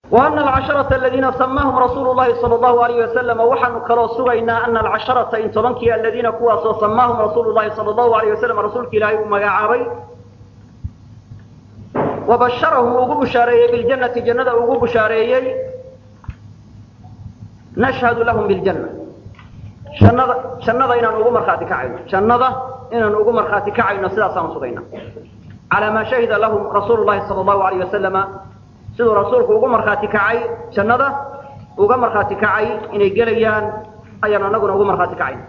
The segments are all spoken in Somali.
وأن العشرة الذين سماهم رسول الله صلى الله عليه وسلم وحن كلو سغينا أن العشرة إن تبنكي الذين كوا سماهم رسول الله صلى الله عليه وسلم رسولك إلهي ومقاعبي وبشرهم وقو بشاريي بالجنة جنة وقو بشاريي نشهد لهم بالجنة شنada شنada inaan ugu marxaati kacayno شنada inaan ugu marxaati kacayno sidaas aan sugayna على ما شهد لهم رسول الله صلى الله عليه وسلم siduu rasuulku ugu markhaati kacay jannada uga markhaati kacay inay gelayaan ayaan anaguna ugu markhaati kacayn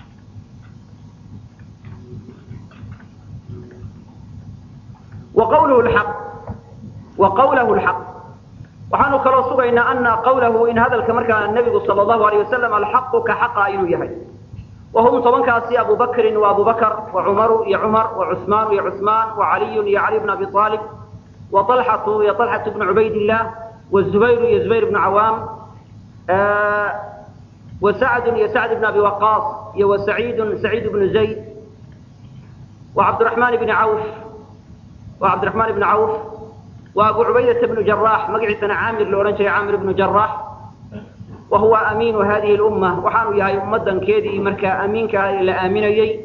wa qawluhu lxaq wa qawlahu lxaq waxaanu kaloo sugaynaa ana qawlahu in hadalka markaa nebigu sala allahu alayh wasalam alxaqu ka xaqa inuu yahay وهم طبنكاسي أبو بكر وأبو بكر وعمر يا عمر وعثمان يا عثمان وعلي يا علي بن أبي طالب وطلحة يا طلحة بن عبيد الله والزبير يا زبير بن عوام آه وسعد يا سعد بن أبي وقاص يا وسعيد سعيد بن زيد وعبد الرحمن بن عوف وعبد الرحمن بن عوف وأبو عبيدة بن جراح مقعد سنة عامر لورنشي عامر بن جراح وهو أمين هذه الأمة وحانوا يهي أمدا كيدي مركا أمين كهي إلا آمنيي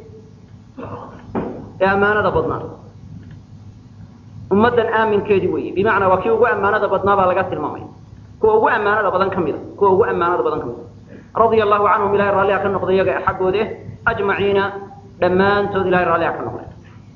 أمانة بدنا أمدا آمن كيدي وي بمعنى وكي وقو أمانة بدنا بلغات المامين كو وقو أمانة بدن كميدا كو وقو أمانة بدن كميدا رضي الله عنهم إلهي الرالي أكن نقضي يقع حقه ده أجمعين دمان تود إلهي الرالي أكن نقضي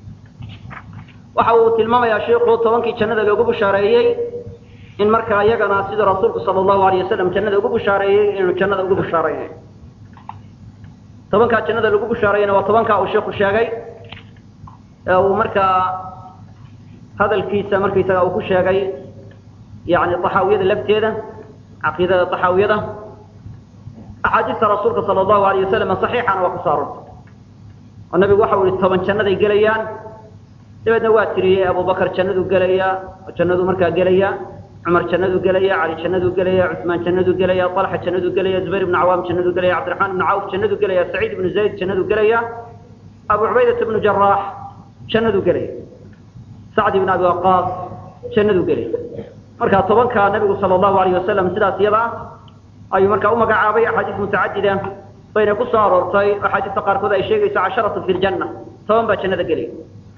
وحاو تلمام يا شيخ طبانكي جنة لوقو بشاريي in markaa iyagana sida rasuulku sala allahu alayh wasalam jannada ugu bushaareeyey inuu jannada ugu bushaaraynayo tobankaa jannada lagu bushaarayana waa tobankaa uu sheeku sheegay ee uu markaa hadalkiisa markaysaga uu ku sheegay yani taxaawiyada lafteeda caqiidada taxaawiyada axaadiista rasuulka sala allahu alayh wasalam saxiixana waa kusoo arortay oo nabigu waxau yihi toban jannaday gelayaan dabeedna waa tiriyey abubakar jannadu gelaya jannadu markaa gelaya عمر جنده قليا علي جنده قليا عثمان جنده قليا طلحة جنده قليا زبير بن عوام جنده قليا عبد الرحمن بن عوف جنده قليا سعيد بن زيد جنده قليا أبو عبيدة بن جراح جنده قليا سعد بن أبي وقاص جنده قليا مركا طبعا كان النبي صلى الله عليه وسلم سلا سيضا أي مركا أمك عابي أحاديث متعددة بين كسار ورطي أحاديث تقارك ذا الشيء عشرة في الجنة طبعا بجنده قليا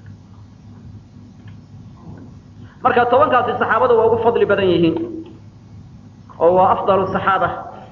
marka tobankaasi saxaabada waa ugu fadli badan yihiin oo waa afdalu saxaaba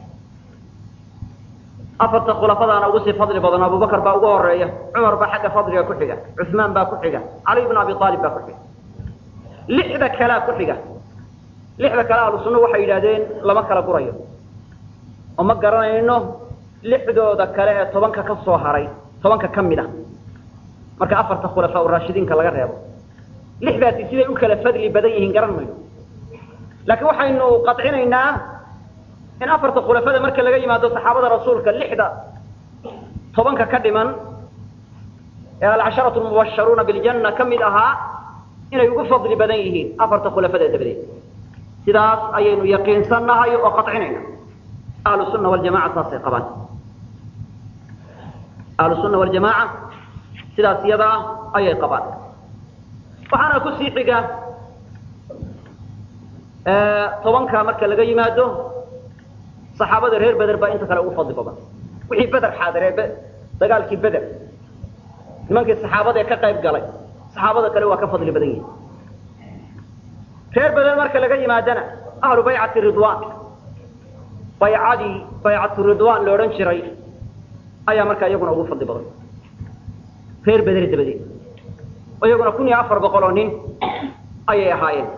afarta khulafadaana ugu sii fadli badan abubakar baa ugu horeeya cumar baa xagga fadliga ku xiga cuثmaan baa ku xiga cali bn abi aalib baa ku xiga lixda kalea ku xiga lixda kale ahlu sunna waxay yidhahdeen lama kala gurayo oo ma garanayno lixdooda kale ee tobanka ka soo haray tobanka ka mid a marka afarta khulafaa raashidiinka laga reebo lixdaasi siday u kala fadli badan yihiin garan mayno laakiin waxaynu qadcinaynaa in afarta khulafada marka laga yimaado saxaabada rasuulka lixda tobanka ka dhiman ee alcasharatu lmubasharuuna biljanna ka mid ahaa inay ugu fadli badan yihiin afarta khulafada dabadeed sidaas ayaynu yaqiinsannahay oo qadcinayna ahlu sunna waljamaca saasay qabaan ahlu sunna waljamaaca sidaas iyadaa ayay qabaan waxaana ku sii xiga tobanka marka laga yimaado saxaabada reer beder baa inta kale ugu fadli badan wixii beder xaadiree dagaalkii beder nimankii saxaabada ee ka qayb galay saxaabada kale waa ka fadli badan yihin reer beder marka laga yimaadana ahlu baycati ridwan baycadii baycatu ridwan la odhan jiray ayaa markaa iyaguna ugu fadli badan reer beder dabadeed iyaguna kun iyo afar boqol oo nin ayay ahaayeen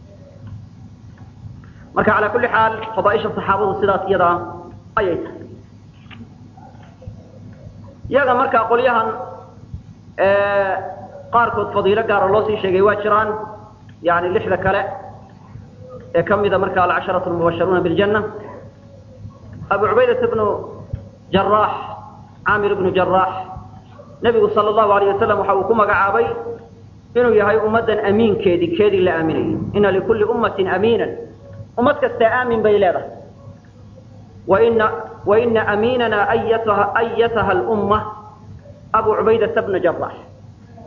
marka calaa kulli xaal fadaaisha saxaabadu sidaas iyadaa ayay tahay iyaga markaa qolyahan qaarkood fadiilo gaara loo sii sheegay waa jiraan yani lixda kale ee ka mida marka alcasharatu lmubasharuuna biljanna abu cubaydata bnu jaraax caamir bnu jaraax nebigu sala allahu alayh wasalam waxa uu ku magacaabay inuu yahay ummaddan amiinkeedii keedii la aaminayay ina likulli ummatin amiinan ummad kastaa aamin bay leedahay waina waina amiinana ayataha ayataha alumma abu cubaydata bna jaraax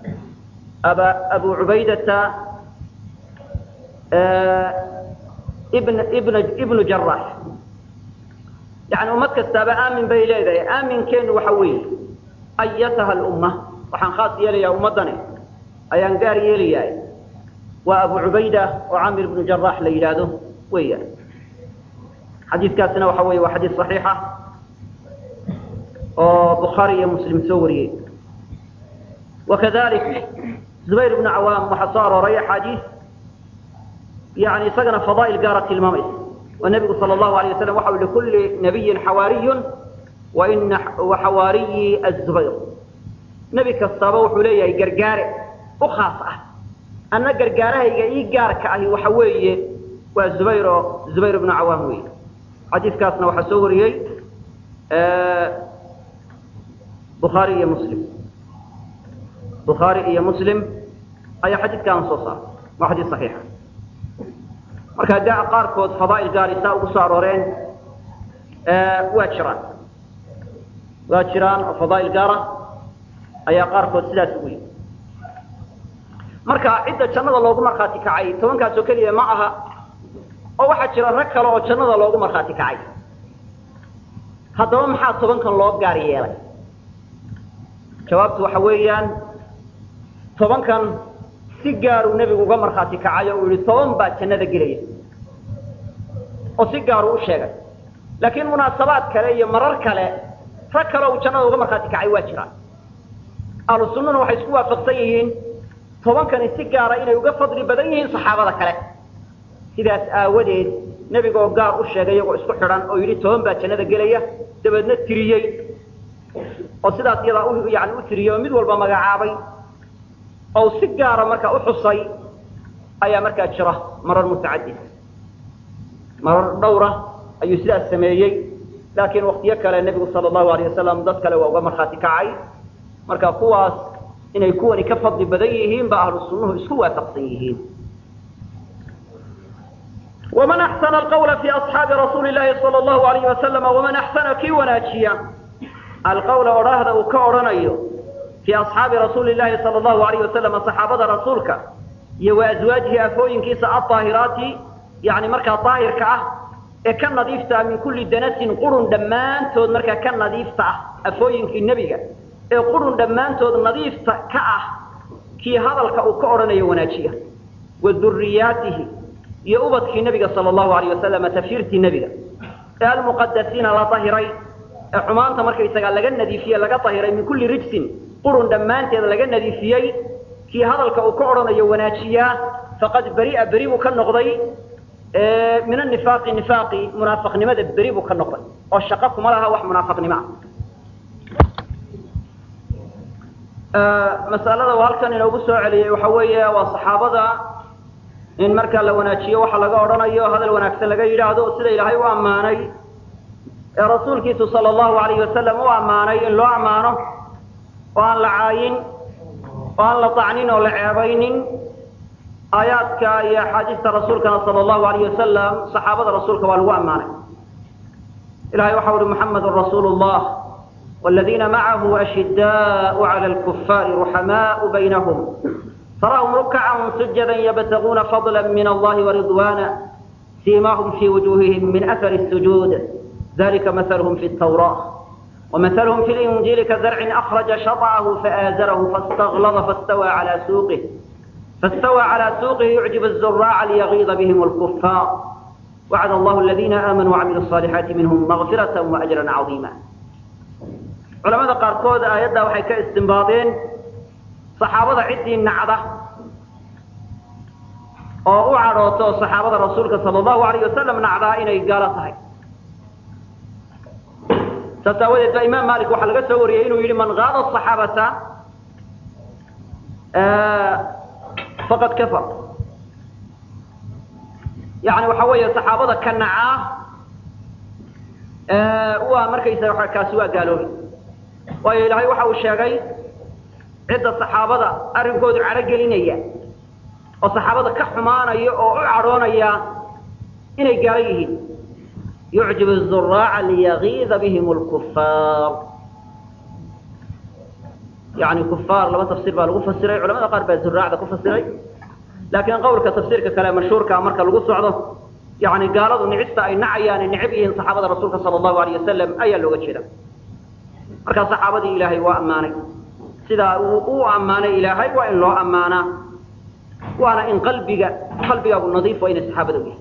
aba abu cubaydata ibn ibn ibnu jarax yani ummad kastaaba aamin bay leedahay aaminkeenu waxa weeye ayataha lumma waxaan khaas yeelayaa ummaddani ayaan gaar yeelayaa waa abu cubayda oo camir ibnu jarax la yidhaahdo weeyaan xadiiskaasina waxa weeye waa xadiis saxiixa oo bukhaari iyo muslim soo wariyey wakadalik zubayr ibnu cawaam waxaa soo arooray axaadiis yani isagana fadaa'il gaara tilmaamaysa oo nebigu sala allahu alay wasalam waxa u likulli nabiyin xawaariyun wa ina xawaariyi azubayr nebi kastaaba wuxuu leeyahay gargaare u khaas ah anna gargaarahayga ii gaarka ahi waxa weeye waa zubayr oo zubayr ibnu cawaam wey xadiiskaasna waxaa soo wariyey bukhaari iyo muslim bukhaari iyo muslim ayaa xadiidkaana soo saaray waa xadiis saxiixa marka gaa qaarkood fadaa'il gaari saa ugu soo arooreen waa jiraan waa jiraan oo fadaa'il gaara ayaa qaarkood sidaas ugu yimi marka cidda jannada loogu markhaati kacay tobankaas oo keliya ma aha oo waxaa jira rag kale oo jannada loogu markhaati kacay haddaba maxaa tobankan loo gaar yeelay jawaabtu waxa weeyaan tobankan si gaaruu nebigu uga markhaati kacay oo uu yihi toban baa jannada gelaya oo si gaaruu u sheegay laakiin munaasabaad kale iyo marar kale rag kale uu jannada uga markhaati kacay waa jiraan ahlu sunnuna waxay isku waafaqsan yihiin tobankani si gaara inay uga fadli badan yihiin saxaabada kale sidaas aawadeed nebigoo gaar u sheegay iyagoo isku xidhan oo yidhi toban baa jannada gelaya dabeedna tiriyey oo sidaas iyadaa u yani u tiriyey oo mid walba magacaabay oo si gaara markaa u xusay ayaa markaa jira marar mutacadid marar dhowra ayuu sidaas sameeyey laakiin waktiyo kale nebigu sala allahu alayh wasalam dad kale waa uga markhaati kacay marka kuwaas inay kuwani ka fadli badan yihiin ba ahlu sunnuhu isku waafaqsan yihiin ومن أحسن القول في أصحاب رسول الله صلى الله عليه وسلم ومن أحسن كي وناجيا القول أراهد وكأرنيو في أصحاب رسول الله صلى الله عليه وسلم صحابة رسولك يو أزواجه أفوين كيس الطاهرات يعني مركا طاهر كأه كان نظيفتا من كل دنس قرن دمان تود مركا كان نظيفتا أفوين كي النبي قرن دمان تود نظيفتا كأه كي هذا الكأو كأرنيو وناجيا وذرياته iyo ubadkii nabiga sal allahu alayh wasalam tafsiirtii nebiga ee almuqadasiina la tahiray ee xumaanta markaysagaa laga nadiifiyey laga tahiray min kulli rijsin qurun dhammaanteed laga nadiifiyey kii hadalka uu ka odhanayo wanaajiyaa faqad beri'a beri buu ka noqday min anifaaqi nifaaqi munaafaqnimada beri buu ka noqday oo shaqo kuma laha wax munaafaqnimo ah masalada uu halkan inoogu soo celiyey waxa weeye waa saxaabada in markaa la wanaajiyo waxa laga odhanayo hadal wanaagsan laga yidhaahdo sida ilaahay u ammaanay ee rasuulkiisu sala allahu alayhi wasalam u ammaanay in loo ammaano oo aan la caayin oo aan la tacnin oo la ceebaynin aayaadka iyo axaadiista rasuulkana sala allahu alayh wasalam saxaabada rasuulka waa lagu ammaanay ilahay waxa uhi muxamedun rasuulu llah والذين معه أشداء على الكفار رحماء بينهم تراهم ركعا سجدا يبتغون فضلا من الله ورضوانا سيماهم في وجوههم من أثر السجود ذلك مثلهم في التوراة ومثلهم في الإنجيل كزرع أخرج شطعه فآزره فاستغلظ فاستوى على سوقه فاستوى على سوقه يعجب الزراع ليغيظ بهم الكفار وعد الله الذين آمنوا وعملوا الصالحات منهم مغفرة وأجرا عظيما علماء قاركود آيات وحي كاستنباطين saxaabada ciddii nacda oo u cadhooto saxaabada rasuulka sala allahu alayh wasalam nacdaa inay gaalo tahay saas aawadeed ba imaam malik waxaa laga soo wariyey inuu yidhi man qaada asaxaabata faqad kafar yani waxa weeye saxaabada ka nacaa waa markaysa kaasi waa gaaloobay waayo ilaahay waxa uu sheegay cidda saxaabada arrinkoodu cadho gelinaya oo saxaabada ka xumaanaya oo u cadhoonaya inay gaalo yihiin yucjib الzuraaca liyagiida bihim اlkufaar yani kufaar laba tafsiir baa lagu fasiray culamada qaar baa zuraacda ku fasiray laakiin qowlka tafsiirka kale mashhuurka marka lagu socdo yani gaaladu nicista ay nacayaane necab yihiin saxaabada rasuulka sala allahu alayh wasalam ayaa looga jeeda markaa saxaabadii ilaahay waa ammaanay sidaa uu u ammaanay ilaahay waa in loo ammaanaa waana in qalbiga qalbigaagu nadiif waa inay saxaabada u yahay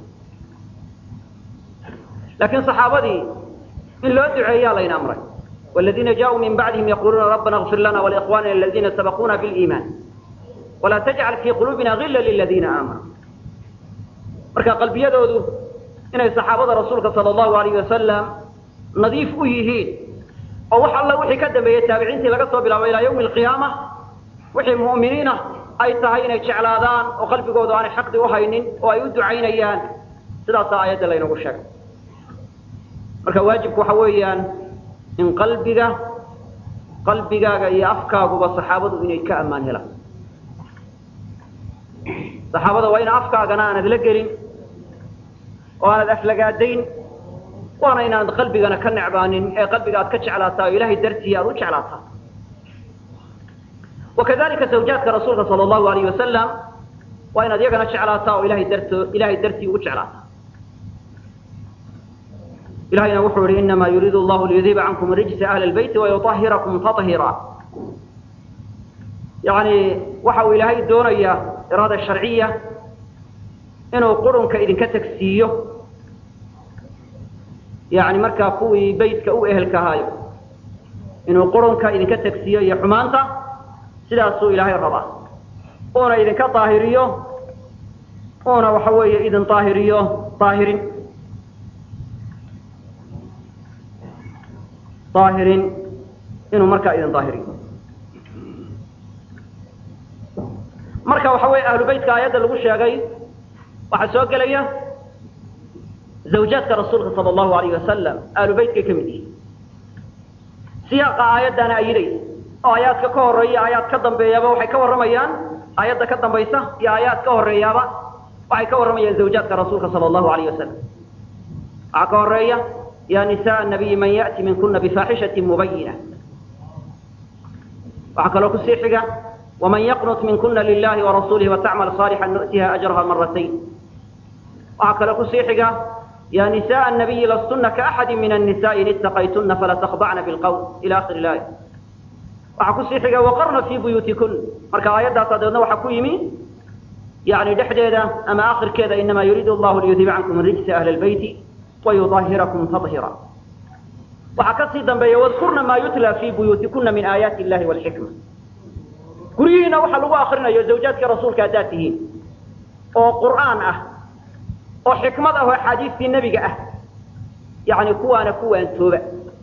laakiin saxaabadii in loo duceeyaa layna amray والذين جاءوا من بعدهم يقولون ربنا اغفر لنا ولإخواننا الذين سبقونا بالإيمان ولا تجعل في قلوبنا غلا للذين آمنوا marka qalbiyadoodu inay saxaabada rasuulka sala allahu alayh wasalam nadiif u yihiin oo wax alla wixii ka dambeeyey taabiciintii laga soo bilaabo ilaa yawmi alqiyaama wixii mu'miniina ay tahay inay jeclaadaan oo qalbigoodu aanay xaqdi u haynin oo ay u ducaynayaan sidaasaa aayadda laynagu sheegay marka waajibku waxa weeyaan in qalbiga qalbigaaga iyo afkaaguba saxaabadu inay ka ammaan helaan saxaabada waa ina afkaagana aanad la gelin oo aanad aflagaadayn waana inaanad qalbigana ka necbaanin ee qalbiga aad ka jeclaataa oo ilaahay dartii aad u jeclaataa wakadalika zawjaadka rasuulka sala allahu alayh wasalam waa inaad iyagana jeclaataa oo ilahay darto ilahay dartii ugu jeclaataa ilahayna wuxuu yihi inama yuriidu allahu liyudiiba cankum rijsa ahli lbeyti wayuahirakum tahiira yani waxa uu ilaahay doonayaa iraada sharciya inuu qurunka idinka tagsiiyo yani markaa kuwii beytka u ehelka ahaayo inuu qurunka idinka tagsiiyo iyo xumaanta sidaasuu ilaahay rabaa uuna idinka daahiriyo uuna waxa weeye idin daahiriyo daahirin daahirin inuu markaa idin daahiriyo marka waxa weeye ahlu beytka aayadda lagu sheegay waxaa soo gelaya zawjaadka rasuulka sala allahu alayh wasalam ahlu beytkay ka mid yihiin siyaaqa aayaddaana ayidaysa oo aayaadka ka horeeya aayaad ka dambeeyaba waxay ka warramayaan aayadda ka dambaysa iyo aayaad ka horeeyaaba waxay ka warramayaan zawjaadka rasuulka sala allahu alayh wasalam waxaa ka horeeya ya nisaء nabiyi man yأti minkuna bifaaxishaةi mubayina waxaa kaloo kusii xiga ومن يقنط منكن لله ورسوله وتعمل صالحا نؤتها أجرها مرتين وعكلا كسيحك يا نساء النبي لستن كأحد من النساء إن اتقيتن فلا تخضعن بالقول إلى آخر الآية وعكسيحك وقرن في بيوتكن مركا آيات صدرنا وحكويمي يعني دحديدا أما آخر كذا إنما يريد الله ليذيب عنكم الرجس أهل البيت ويظاهركم تطهيرا وحكسي ذنبي واذكرن ما يتلى في بيوتكن من آيات الله والحكمة guryihiina waxaa lagu akrinayo zawjaadka rasuulka haddaad tihiin oo qur'aan ah oo xikmad ah oo axaadiistii nebiga ah yani kuwaana kuwaan tooba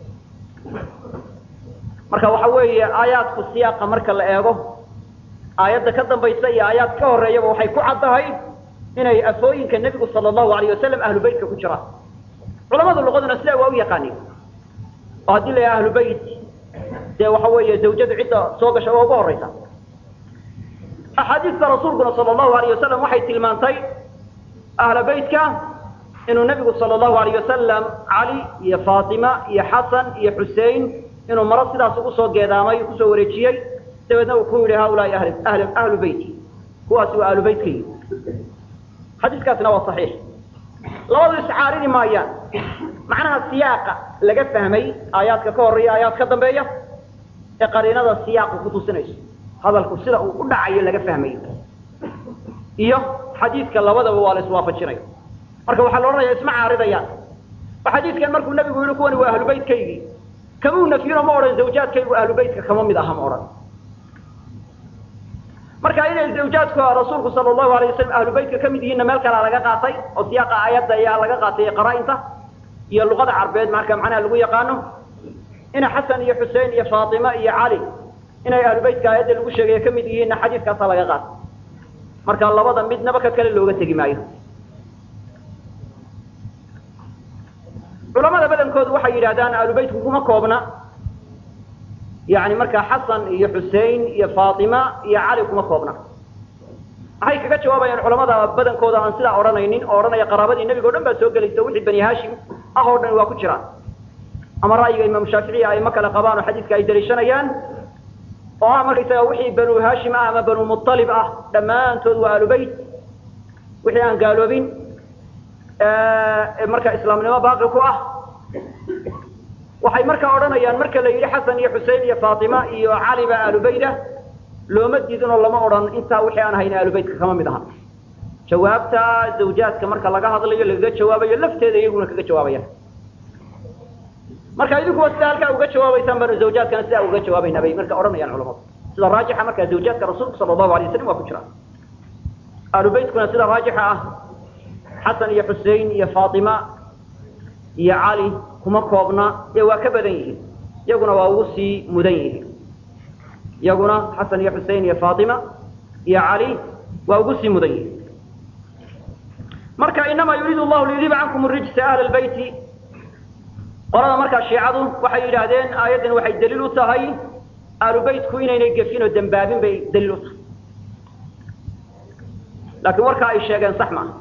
marka waxa weeye aayaadku siyaaqa marka la eego aayadda ka dambaysa iyo aayaad ka horeeyaba waxay ku caddahay inay afooyinka nebigu sala allahu alayh wasalam ahlu beytka ku jiraan culamada luqaduna sidaa waa u yaqaaniin oo haddii la yaha ahlu beyt dee waxa weeye zawjadu cidda soo gasha waa uga horeysa axaadiista rasuulkuna sala allahu alayh wasalam waxay tilmaantay ahla beytka inuu nebigu sala allahu alayh wasalam cali iyo faatima iyo xasan iyo xusein inuu maro sidaas ugu soo geedaamay kusoo wareejiyey dabeedna uu ku yidhi haulaai ahli ahli ahlu beyti kuwaasi waa ahlu beytkaygi xadiiskaasina waa saxiix labadu iscaarini maayaan macnaha siyaaqa laga fahmay aayaadka ka horreeya aayaad ka dambeeya ee qariinada siyaaqu ku tusinayso hadalku sida uu u dhacayo laga fahmayo iyo xadiidka labadaba waa la iswaafajinaya marka waxaa la odhanaya isma caaridayaan oo xadiidkan markuu nabigu yihi kuwani waa ahlu beytkaygii kamuu nafyino ma odhan zawjaadkaygu ahlu beytka kama mid aha ma odhan marka inay zawjaadku rasuulku sala allahu alay wasalam ahlu beytka ka mid yihiinna meel kalea laga qaatay oo siyaaqa aayadda ayaa laga qaatay qaraa-inta iyo luqada carbeed marka macnaha lagu yaqaano ina xasan iyo xusein iyo faatima iyo cali inay ahlu beytka aayadda lagu sheegaya ka mid yihiinna xadiiskaasaa laga qaatay marka labada midnaba ka kale looga tegi maayo culamada badankoodu waxay yidhahdaan ahlu beytku kuma koobna yani markaa xasan iyo xusein iyo faatima iyo cali kuma koobna waxay kaga jawaabayaan culamada badankooda aan sidaa odhanaynin oo odhanaya qaraabadii nebiga o dhan baa soo gelaysa wixii bani hashim ah oo dhan waa ku jiraan ama ra'yiga imaamu shaaficiya ay ma kale qabaan oo xadiiska ay daliishanayaan oo ah markaysaga wixii banu hashim ah ama banu mualib ah dhammaantood waa ahlu beyt wixii aan gaaloobin marka islaamnimo baaqi ku ah waxay markaa odhanayaan marka la yidhi xasan iyo xusein iyo faatima iyo cali ba aalubayda looma diidinoo lama odhan intaa wixii aan ahayn aalubaytka kama mid aha jawaabta zawjaadka marka laga hadlayo lagaga jawaabayo lafteeda iyaguna kaga jawaabayaan marka idinkuwa sidaa halkaa uga jawaabaysaan baanu zawjaadkana sidaa uga jawaabaynaa bay marka odhanayaan culamadu sida raajixa markaa zawjaadka rasuulku sala allahu alay waslam waa ku jiraan aalubaytkuna sida raajixa ah xasan iyo xusein iyo faatima iyo cali kuma koobna ee waa ka badan yihiin iyaguna waa ugu sii mudan yihiin iyaguna xasan iyo xusein iyo faatima iyo cali waa ugu sii mudan yihiin marka inamaa yuriidu llahu liyudiba cankum rijsa ahla lbeyti qolada markaa shiicadu waxay yidhaahdeen aayaddan waxay daliil u tahay aalubaytku inaynay gefin oo dembaabin bay daliil u tahay laakiin warkaa ay sheegeen sax maaha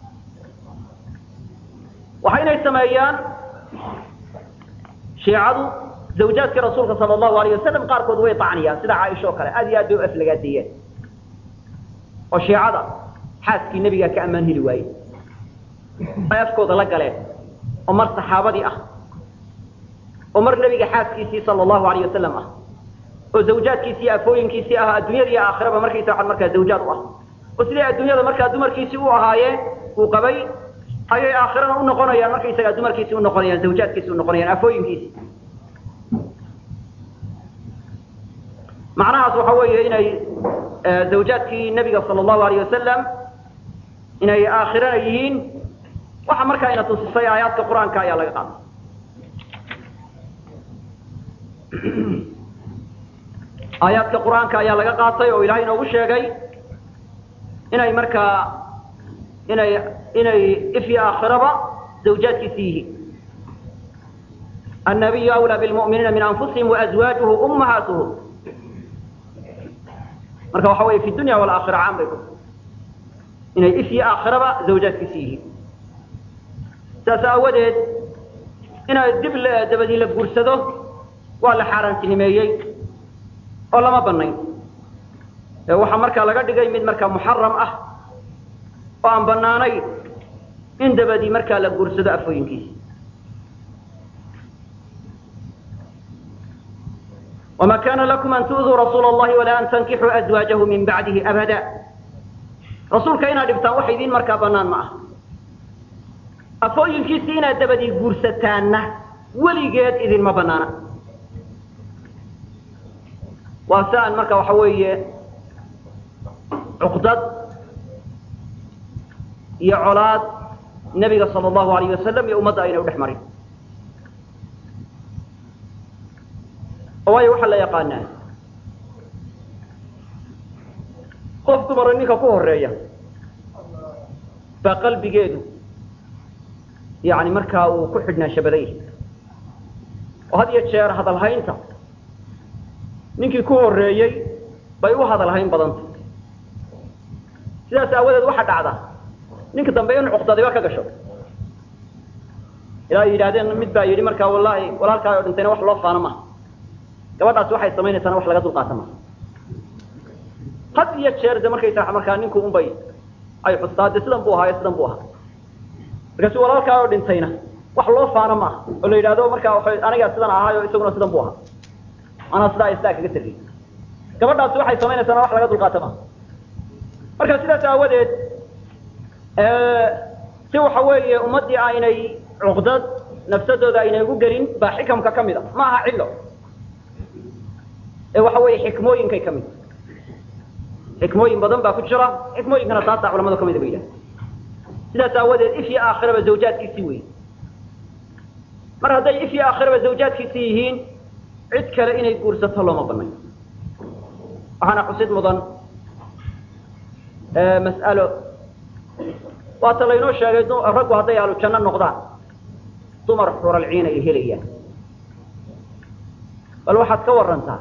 waxaynay sameeyaan shiicadu zawjaadkii rasuulka sala allahu alayh wasalam qaarkood way tacniyaan sida caaisha oo kale aad iyo aad bay u aflagaadeeyeen oo shiicada xaaskii nebigaa ka ammaan heli waaye ay afkooda la galeen oo mar saxaabadii ah oo mar nebiga xaaskiisii sala allahu alayh wasalam ah oo zawjaadkiisii iyo afooyinkiisii ah adduunyada iyo aakhiraba markaysa waxaad markaa zawjaad u ah oo siday adduunyada markaa dumarkiisii u ahaayeen uu qabay ayay aakhirana u noqonayaan markaysagaa dumarkiisii u noqonayaan zawjaadkiisii u noqonayaan afooyinkiisii macnahaas waxa weeye inay zawjaadkii nebiga sala allahu alayh wasalam inay aakhirana yihiin waxa markaa ina tusisay aayaadka qur-aanka ayaa laga qaaday aayaadka qur-aanka ayaa laga qaatay oo ilahay inoogu sheegay inay markaa inay inay ifyo aakhiraba zawjaadkiisi yihiin annabiyu awlaa bilmu'miniina min anfusihim waazwaajuhu ummahaatuhum marka waxa weeye fi dunya walaakhira caan bay ku inay ifyo aakhiraba zawjaadkiisi yihiin saas aawadeed inay dib dabadii la guursado waa la xaaraantinimeeyey oo lama banayn ee waxaa markaa laga dhigay mid markaa muxaram ah oo aan banaanayn in dabadii markaa la guursado afooyinkiisa wma kana lakum an tu'duu rasuula اllahi walaa an tankixuu azwaajahu min bacdihi abada rasuulka inaad dhibtaan wax idiin markaa banaan ma ah afooyinkiisii inaad dabadii guursataanna weligeed idinma banaana waa si aan marka waxa weeye cuqdad iyo colaad nebiga sala allahu alayh wasalam iyo ummadda ayna u dhex marin oo waayo waxaa la yaqaanaa qof dumara ninka ku horeeya baa qalbigeedu yani markaa uu ku xidhnaansha badan yahay oo had iyo jeer hadalhaynta ninkii ku horeeyey bay u hadalhayn badanta sidaas aawadeed waxaa dhacda ninka dambe in cuqdadiba ka gasho ilaa ay yidhahdeen mid baa yidhi markaa wallahi walaalkaa oo dhintayna wax loo faano maha gabadhaasi waxay samaynaysaana wax laga dulqaata maha had iyo jeer de markaysa markaa ninku unbay ay xustaa de sidan buu ahaayo sidan buu ahaa markaasu walaalkaa oo dhintayna wax loo faano maaha oo la yidhahdo markaa wa anigaa sidan ahaayo isaguna sidan buu ahaa anaa sidaa sidaa kaga tegay gabadhaasi waxay samaynaysaana wax laga dulqaata maha marka sidaas aawadeed si waxa weeye ummaddii aynay cuqdad nafsadooda aynay ugu gelin baa xikamka ka mid a ma aha cillo ee waxa weeye xikmooyinkay ka mid xikmooyin badan baa ku jira xikmooyinkana taasaa culamada kamida ba yidhaha sidaas aawadeed ifyo aakhiraba zawjaadkiisii wey mar hadday ifyo aakhiraba zawjaadkiisii yihiin cid kale inay guursato looma banayn waxaana xusid mudan mas'alo waata laynoo sheegay raggu hadday ahlu janno noqdaan dumar xuralciin ay helayaan bal waxaad ka warantaa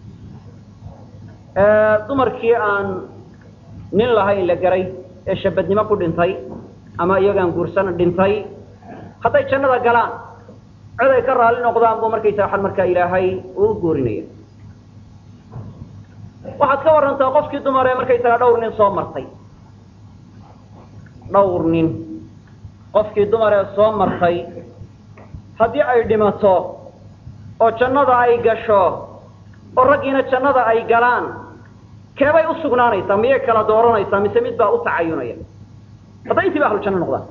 dumarkii aan nin lahayn la garay ee shabadnimo ku dhintay ama iyagaan guursan dhintay hadday jannada galaan cid ay ka raali noqdaan buu markaysa waxaan markaa ilaahay uu goorinaya waxaad ka warantaa qofkii dumar ee markaysagaa dhawr nin soo martay dhawr nin qofkii dumar ee soo martay haddii ay dhimato oo jannada ay gasho oo raggiina jannada ay galaan keebay u sugnaanaysaa miyay kala dooranaysaa mise mid baa u tacayunaya hadday intiiba ahlu janno noqdaan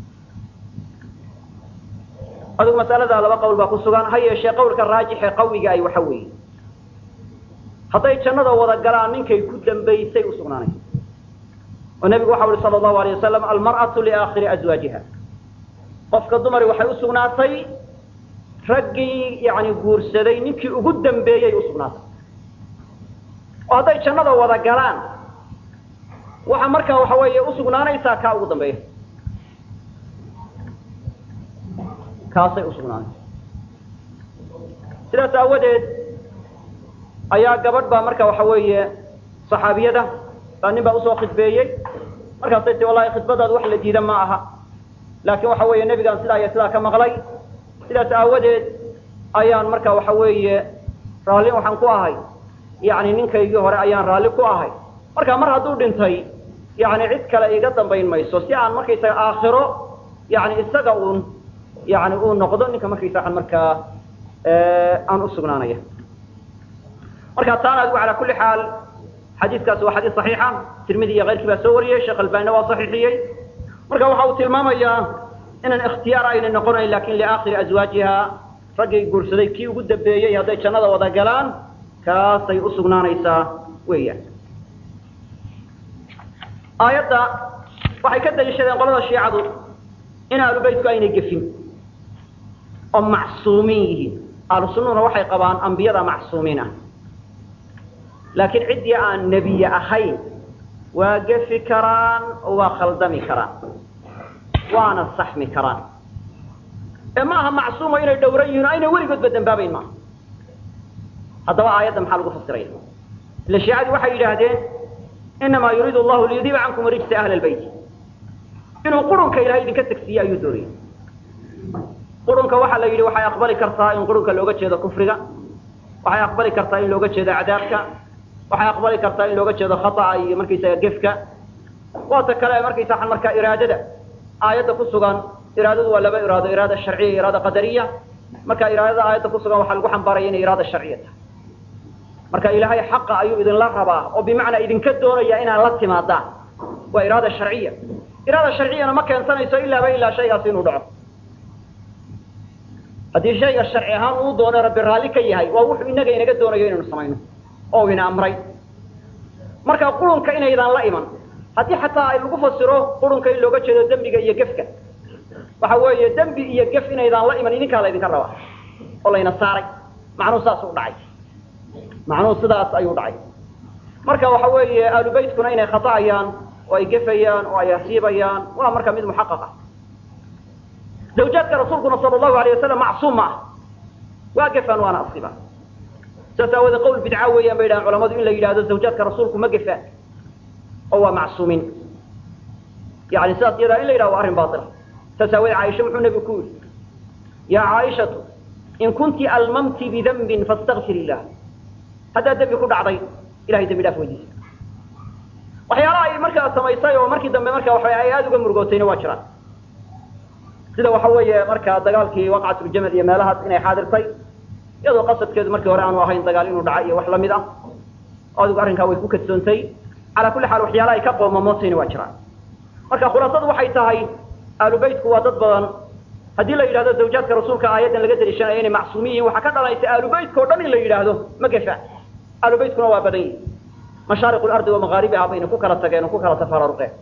adigu masalada laba qowl baa ku sugan ha yeeshee qawlka raajixee qawiga ay waxa weeye hadday jannada wada galaan ninkay ku dambaysay u sugnaanaysa oo nebigu waxa uhi sala allahu alayh wasalam almar'atu liaakhiri azwaajiha qofka dumari waxay u sugnaatay raggii yani guursaday ninkii ugu dambeeyey u sugnaatay oo hadday jannada wada galaan waxa markaa waxa weeye usugnaanaysaa kaa ugu dambeeya kaasay usugnaanaysa sidaas aawadeed ayaa gabadh baa marka waxa weeye saxaabiyada baa nin baa usoo khidbeeyey markaasay ti wallahi khidbadaadu wax la diida ma aha laakiin waxa weeye nebigaan sidaa iyo sidaa ka maqlay sidaas aawadeed ayaan marka waxa weeye raalli waxaan ku ahay yani ninkaygii hore ayaan raalli ku ahay marka mar hadduu dhintay yani cid kale iga dambayn mayso si aan markaysaga aakhiro yani isaga uun yani uu noqdo ninka markaysaa markaa aan usugnaanaya marka taana adigu calaa kulli xaal xadiiskaasi waa xadiis saxiixa tirmidi iyo keyrkii baa soo wariyey sheekh albanina waa saxiixiyey marka waxa uu tilmaamayaa inaan ikhtiyaar aynay noqonayn lakin liaakhiri azwaajiha raggay guursaday kii ugu dambeeyey hadday jannada wada galaan kaasay usugnaanaysaa weeyaan aayadda waxay ka daliishadeen qolada shiicadu in ahlu baytku aynay gefin oo macsuumiin yihiin ahlu sunnuna waxay qabaan ambiyada macsuumiin ah laakiin ciddii aan nebiye ahayn waa gefi karaan oo waa khaldami karaan waana saxmi karaan ee ma aha macsuumo inay dhowran yihin o aynay weligoodba dambaabayn maaha haddaba aayadda maxaa lagu fasiraya ila shiicadii waxay yidhaahdeen inamaa yuriidu allahu liyudiiba cankum rijsa ahla lbayt inuu qurunka ilahay idinka tegsiiye ayuu doonayay qurunka waxaa la yidhi waxay aqbali kartaa in qurunka looga jeedo kufriga waxay aqbali kartaa in looga jeedo cadaabka waxay aqbali kartaa in looga jeedo khata'a iyo markaysaga gefka waata kale markaysaa markaa iraadada aayadda ku sugan iraadadu waa laba iraado iraada sharciya iyo iraada qadariya marka iraadada aayadda ku sugan waxaa lagu xambaaraya inay iraada sharciya tahay marka ilaahay xaqa ayuu idinla rabaa oo bimacnaa idinka doonaya inaad la timaadaan waa iraada sharciya iraada sharciyana ma keensanayso ilaaba ilaa shaygaasi inuu dhaco haddii shayga sharci ahaan uu doono rabbi raalli ka yahay waa wuxuu inaga inaga doonayo inaynu samayno oo ina amray marka qurunka inaydaan la iman haddii xataa ay lagu fasiro qurunka in looga jeedo dembiga iyo gefka waxa weeye dembi iyo gef inaydaan la iman idinkaa laydinka rabaa oo layna saaray macnuhu saas u dhacay macnuhu sidaas ayuu dhacay marka waxa weeye ahlu baytkuna inay khata'ayaan oo ay gefayaan oo ay asiibayaan waa marka mid muxaqaq ah zawjaadka rasuulkuna sala allahu alayh wasalam macsuum ma ah waa gefaan waana asiibaan saas aawoodee qawl bidca weeyaan bay yidhahaan culamadu in la yidhahdo zawjaadka rasuulku ma gefaan oo waa macsuumiin yani sidaas iyadaa in la yidhahdo waa arrin baila saas aawoodee caaisha muxuu nebigu ku yidhi yaa caaishatu in kunti almamti bidambin fastakfir illah haddaad dembi ku dhacday ilahay dembi dhaaf weydiisa waxyaalaha ay markaa samaysay oo markii dambe marka waa ay aada uga murugootayna waa jiraan sida waxa weeye markaa dagaalkii waqcatuljamal iyo meelahaas inay xaadirtay iyadoo qasadkeedu markii hore aanu ahayn dagaal inuu dhaca iyo wax lamid ah adigu arrinkaa way ku kadsoontay calaa kulli xaal waxyaalaha ay ka qoomamootayna waa jiraan marka khulaasadu waxay tahay ahlu baytku waa dad badan haddii la yidhahdo zawjaadka rasuulka aayaddan laga daliishanayo inay macsuumin yihin waxaa ka dhalanaysa ahlu baytka o dhan in la yidhaahdo ma gefa ahlu baytkuna waa badan yihin mashaariq lardi wa magaaribiha bayna ku kala tageen oo ku kala tafaraaruqeen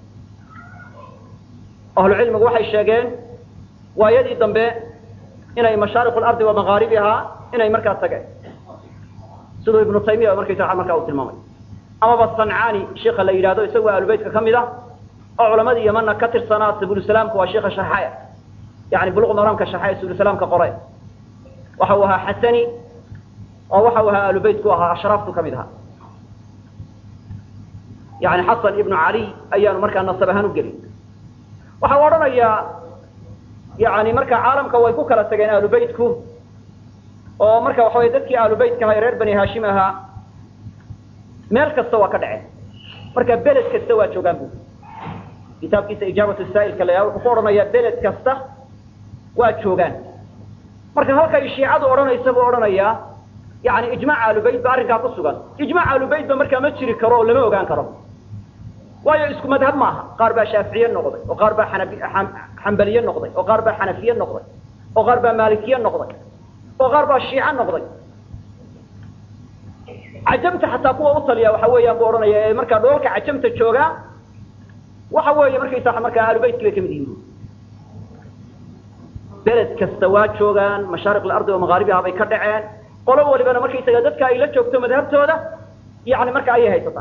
ahlu cilmigu waxay sheegeen waayadii dambe inay mashaariq lardi wa magaaribiha inay markaa tageen siduu ibnu taymiya markaysa markaa uu tilmaamay amaba sancaani sheika la yidhahdo isagoo ahlu baytka ka mid ah oo culamadii yamana ka tirsanaa sabulusalaamka waa sheika shaxaya yani buluq maraamka shaxaya sabulusalaamka qore waxa uu ahaa xasani oo waxa uu ahaa ahlu bayt ku ahaa ashraaftu ka mid ahaa yani xasan ibnu cali ayaanu markaa nasab ahaan u gelin waxa u odhanayaa yani marka caalamka way ku kala tageen ahlu baytku oo marka waxa wey dadkii ahlu baytka ahaa ee reer bani hashim ahaa meel kasta waa ka dhaceen marka beled kasta waa joogaan bu kitaabkiisa ijaabatu saa'ilka la wuxuu ku odhanayaa beled kasta waa joogaan marka halkay shiicadu odhanaysa buu odhanayaa yani ijmaac aalubayt ba arrinkaa ku sugan ijmaac aalubayt ba markaa ma jiri karo oo lama ogaan karo waayo isku madhab maaha qaar baa shaaficiye noqday oo qaar baa xanabi xambaliye noqday oo qaar baa xanafiye noqday oo qaar baa maalikiye noqday oo qaar baa shiico noqday cajamta xataa kuwa u taliya waxa weeyaan buu odhanaya ee markaa dhoolka cajamta joogaa waxa weeye markaysaa markaa aalubaytka bay kamid yihiin beled kasta waa joogaan mashaariq alardi oo magaaribiha bay ka dhaceen qolo walibana markaysaga dadka ay la joogto madhabtooda yani marka ayay haysataa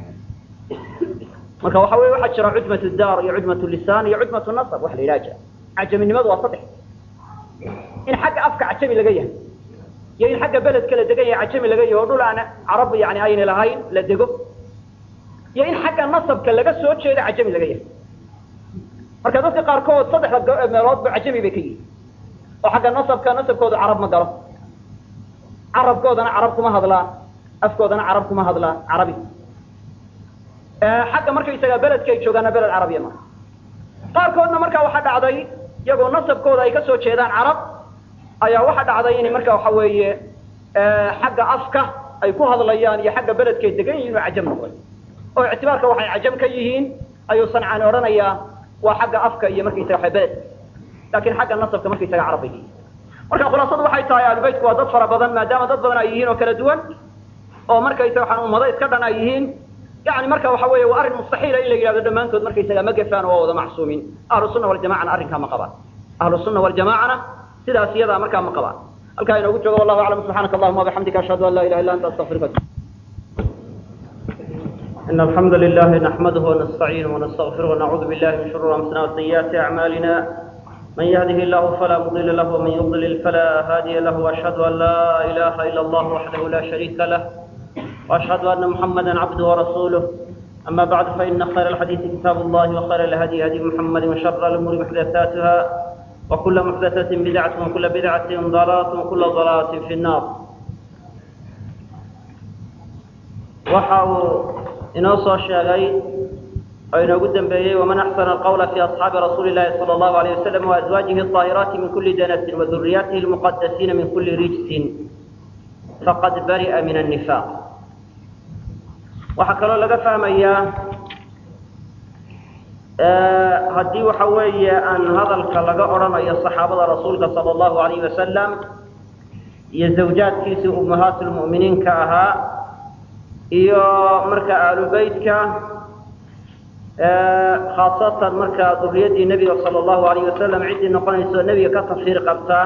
marka waxa wey waxaa jira cudmat daar iyo cudmat lisaan iyo cudmat nasab wax la yidhaha jira cajaminimadu waa saddex in xagga afka cajami laga yahay iyo in xagga beledka la degan yahay cajami laga yahay oo dhul aan carab yani ayna lahayn la dego iyo in xagga nasabka laga soo jeedo cajami laga yahay marka dadka qaarkood saddexda meeloodba cajami bay ka yihiin oo xagga nasabka nasabkooda carab ma galo carabkoodana carab kuma hadlaan afkoodana carab kuma hadlaan carabi xagga markaysaga beledkay joogaana beled carabiya ma qaarkoodna markaa waxaa dhacday iyagoo nasabkooda ay kasoo jeedaan carab ayaa waxaa dhacday in marka waxa weeye xagga afka ay ku hadlayaan iyo xagga beledkay degan yihiin oo cajam noqday oo ictibaarka waxay cajam ka yihiin ayuu sancaan odhanayaa waa xagga afka iyo markaysaga waa beled laakiin xagga nasabka markaysaga carab bay yihiin marka khulaasadu waxay tahay aalubaytku waa dad fara badan maadaama dad badan ay yihiin oo kala duwan oo markaysaga waxaan ummado iska dhan ay yihiin yani marka waxa weeye waa arrin mustaxiila in la yidhahdo dhammaantood markaysaga ma gefaan oo waa wada macsuumiin ahlu sunna waljamacana arrinkaa ma qabaan ahlu sunna waljamacana sidaas iyadaa markaa ma qabaan halkaa inoogu joogo wallahu aclam subxaanaka allahuma wabixamdika ashhadu an laa ilaha illa anta astaqfiruka إن الحمد لله نحمده ونستعينه ونستغفره ونعوذ بالله من شرور أنفسنا وسيئات أعمالنا من يهده الله فلا مضل له ومن يضلل فلا هادي له وأشهد أن لا إله إلا الله وحده لا شريك له وأشهد أن محمدا عبده ورسوله أما بعد فإن خير الحديث كتاب الله وخير الهدي هدي محمد وشر الأمور محدثاتها وكل محدثة بدعة وكل بدعة ضلالة وكل ضلالة في النار وحاو إنوصى الشاغي أين قدم بيه ومن أحسن القول في أصحاب رسول الله صلى الله عليه وسلم وأزواجه الطاهرات من كل دنس وذرياته المقدسين من كل رجس فقد برئ من النفاق waxaa kaloo laga fahmayaa haddii waxa weeye aan hadalka laga odhanayo saxaabada rasuulka sala allahu alayhi wasalam iyo zawjaadkiisii ummahaatulmu'miniinka ahaa iyo marka aalubeytka khaasatan marka duriyadii nebiga sala allahu alayhi wasalam ciddii noqonayso nebiga ka tafsiir qabtaa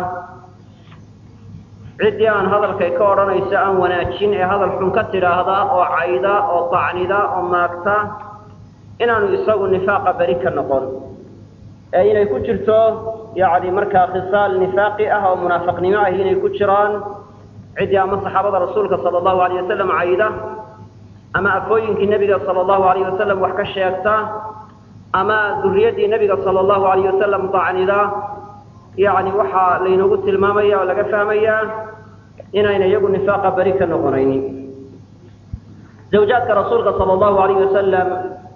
ciddii aan hadalkay ka odhanayso aan wanaajin ee hadal xun ka tidhaahda oo cayda oo tacnida oo maagta inaanu isagu nifaaqa beri ka noqon ee inay ku jirto yacni markaa khisaal nifaaqi ah oo munaafaqnimo ah inay ku jiraan ciddii ama saxaabada rasuulka sala allahu alayh wasalam cayda ama afooyinkii nebiga sala allahu alayh wasalam wax ka sheegta ama duriyadii nebiga sala allahu alayh wasalam tacnida yani waxaa laynoogu tilmaamaya oo laga fahmayaa inayna iyagu nifaaqa beri ka noqonaynin zawjaadka rasuulka sala allahu alayh wasalam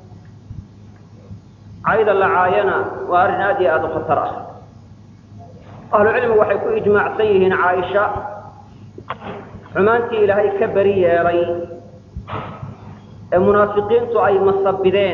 cayda la caayana waa arrin aad iyo aada u khatar ah ahlucilmigu waxay ku ijmaacsan yihiin caaisha xumaantii ilaahay ka beri yeelay ee munaafiqiintu ay masabideen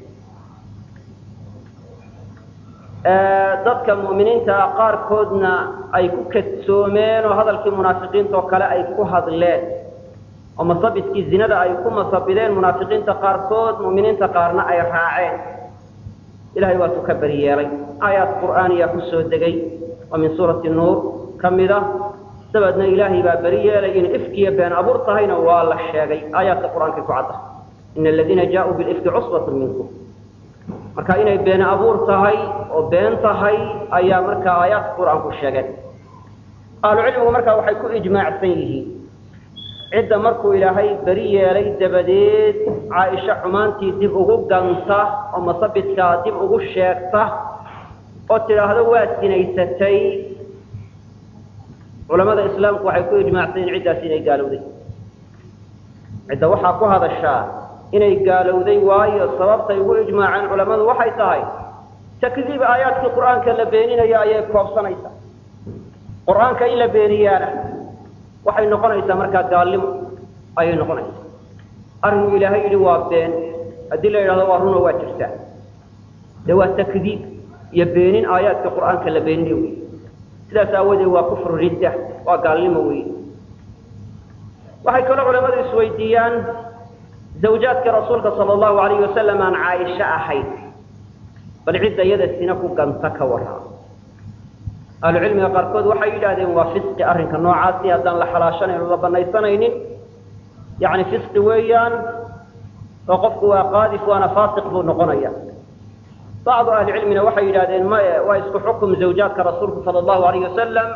dadka mu'miniinta qaarkoodna ay ku kadsoomeen oo hadalkii munaafiqiinta oo kale ay ku hadleen oo masabidkii zinada ay ku masabideen munaafiqiinta qaarkood mu'miniinta qaarna ay raaceen ilahay waatuu ka beri yeelay aayaad qur'aaniya ku soo degay oo min suurati nuur ka mid a dabeedna ilaahay baa beri yeelay in ifkiya been abuur tahayna waa la sheegay aayaadka qur-aanka ku cadda ina aladiina jaauu bilifki cusbatun minkum marka inay been abuur tahay oo been tahay ayaa markaa aayaadka qur-aanku sheegeen ahlucilmigu markaa waxay ku ijmaacsan yihiin cidda markuu ilaahay beri yeelay dabadeed caaisha xumaantii dib ugu ganta oo masabidkaa dib ugu sheegta oo tidhaahdo waa sinaysatay culamada islaamku waxay ku ijmaacsan yihin ciddaas inay gaalowday cidda waxaa ku hadashaa inay gaalowday waayo sababtay ugu ijmaaceen culammadu waxay tahay takdiib aayaadkii qur'aanka la beeninayo ayay koobsanaysaa qur'aanka in la beeniyaana waxay noqonaysaa markaa gaalnimo ayay noqonaysaa arrinuu ilaahay yidhi waa been haddii la yidhahdo waa runo waa jirtaa dee waa takdiib iyo beenin aayaadka qur'aanka la beeninayo wey sidaas aawadeed waa kufru ridda waa gaalnimo wey waxay kaloo culamadu isweydiiyaan zawjaadka rasuulka sala allahu alayhi wasalam aan caaisho ahayn bal cidda iyada sina ku ganta ka warraa ahlucilmiga qaarkood waxay yidhaahdeen waa fisqi arrinka noocaasi haddaan la xalaashanayn o la banaysanaynin yacni fisqi weeyaan oo qofku waa qaadif waana faasiq buu noqonaya bacdu ahlicilmina waxay yidhahdeen maye waa isku xukum zawjaadka rasuulku sala allahu alayh wasalam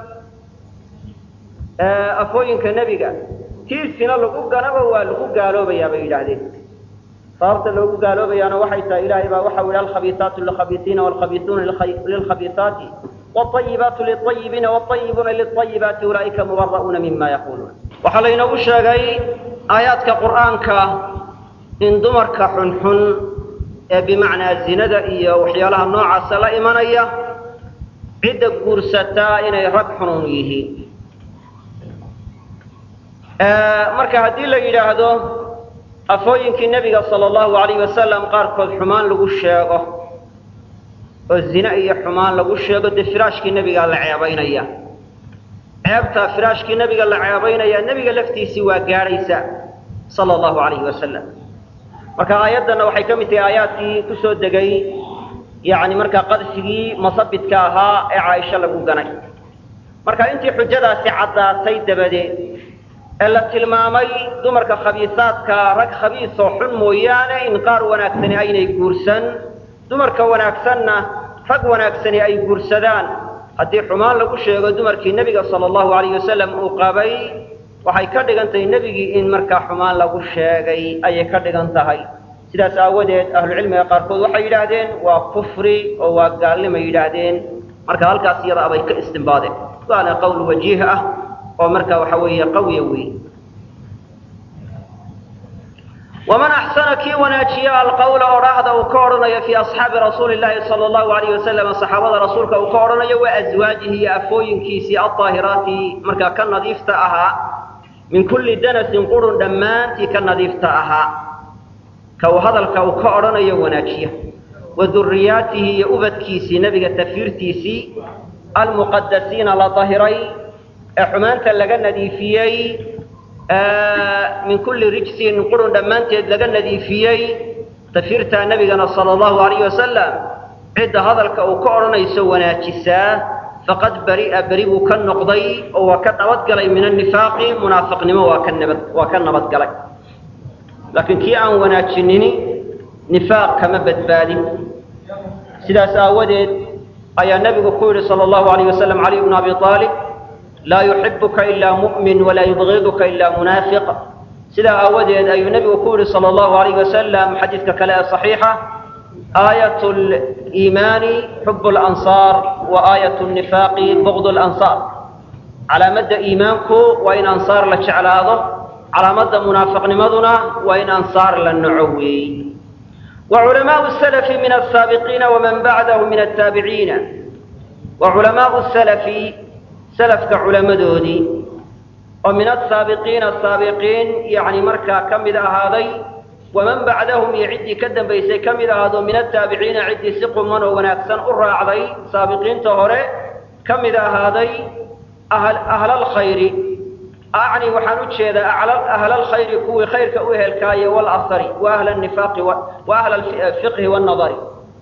afooyinka nebiga tiisina lagu ganaba waa lagu gaaloobayaa bay yidhaahdeen sababta loogu gaaloobayaana waxay tahay ilaahay baa waxau yihi alkhabiisaatu lilkhabiisiina walkhabiisuuna lilkhabiisaati wاطayibaatu liلطayibiina wاطayibuuna liلطayibaati ulaa'ika mubara'uuna mima yaquluun waxaa laynoogu sheegay aayaadka qur'aanka in dumarka xunxun ee bimacnaa zinada iyo waxyaalaha noocaasa la imanaya cidda guursataa inay rag xunun yihiin marka haddii la yidhaahdo afooyinkii nebiga sala allahu alayh wasalam qaarkood xumaan lagu sheego oo zine iyo xumaan lagu sheego dee firaashkii nebigaa la ceebaynaya ceebtaa firaashkii nebiga la ceebaynaya nebiga laftiisii waa gaadhaysa sala allahu alayhi wasalam marka aayaddanna waxay ka mid tahay aayaadkii ku soo degay yacni markaa qadfigii masabidka ahaa ee caaisho lagu ganay marka intii xujadaasi caddaatay dabadeed ee la tilmaamay dumarka khabiisaadka rag khabiisoo xun mooyaane in qaar wanaagsani aynay guursan dumarka wanaagsanna rag wanaagsani ay guursadaan haddii xumaan lagu sheego dumarkii nebiga sala allahu alayh wasalam uu qabay waxay ka dhigan tahay nebigii in markaa xumaan lagu sheegay ayay ka dhigan tahay sidaas aawadeed ahlucilmiga qaarkood waxay yidhaahdeen waa kufri oo waa gaalnimay yidhaahdeen marka halkaas iyada abay ka istimbaadeen waana qowl wajiih ah oo marka waxa weeye qawiya wey waman axsana kii wanaajiya alqawla odhaahda uu ka odhanayo fii asxaabi rasuuli llaahi sala allahu alayh wasalam saxaabada rasuulka uu ka odhanayo wa aswaajihi iyo afooyinkiisii aldaahiraati markaa ka nadiifta ahaa min kulli danasin qurun dhammaantii ka nadiifta ahaa ka uu hadalka uu ka odhanayo wanaajiya wa duriyaatihi iyo ubadkiisii nebiga tafiirtiisii almuqadasiina la dahiray ee xumaanta laga nadiifiyey min kulli rijsin qurun dhammaanteed laga nadiifiyey tafiirtaa nebigana sala allahu alayh wasalam cidda hadalka uu ka odhanayso wanaajisaa faqad bari'a beri buu ka noqday oo waa ka nabadgalay min annifaaqi munaafiqnimo waa ka nabad waa ka nabadgalay laakiin kii aan wanaajinini nifaaq kama badbaadin sidaas aawadeed ayaa nebigu ku yidhi sala allahu alayh wasalam caliy bnu abi aalib laa yuxibuka ilaa mu'min walaa yubgiduka ilaa munaafiq sidaa aawadeed ayuu nebigu ku yidhi sala allahu alayh wasalam xadiidka kale ee saxiixa aayat liimaani xub lansaar wa aayat nifaaqi bugd lansaar calaamadda iimaanku waa in ansaar la jeclaado calaamadda munaafiqnimaduna waa in ansaar la naco weey wa culamaau salafi min asaabiqiina waman bacdahu min ataabiciina wa culamaau salafi salafka culamadoodii oo min asaabiqiina saabiqiin yacni markaa ka mid ahaaday waman bacdahum iyo ciddii ka dambaysay ka mid ahaado min ataabiciina ciddii si quman oo wanaagsan u raacday saabiqiinta hore ka mid ahaaday ahlalkhayri acni waxaan u jeedaa ahlalkhayri kuwii khayrka u ehelkaaye walasari wa ahla nifaaqi wa ahla alfiqhi wannadari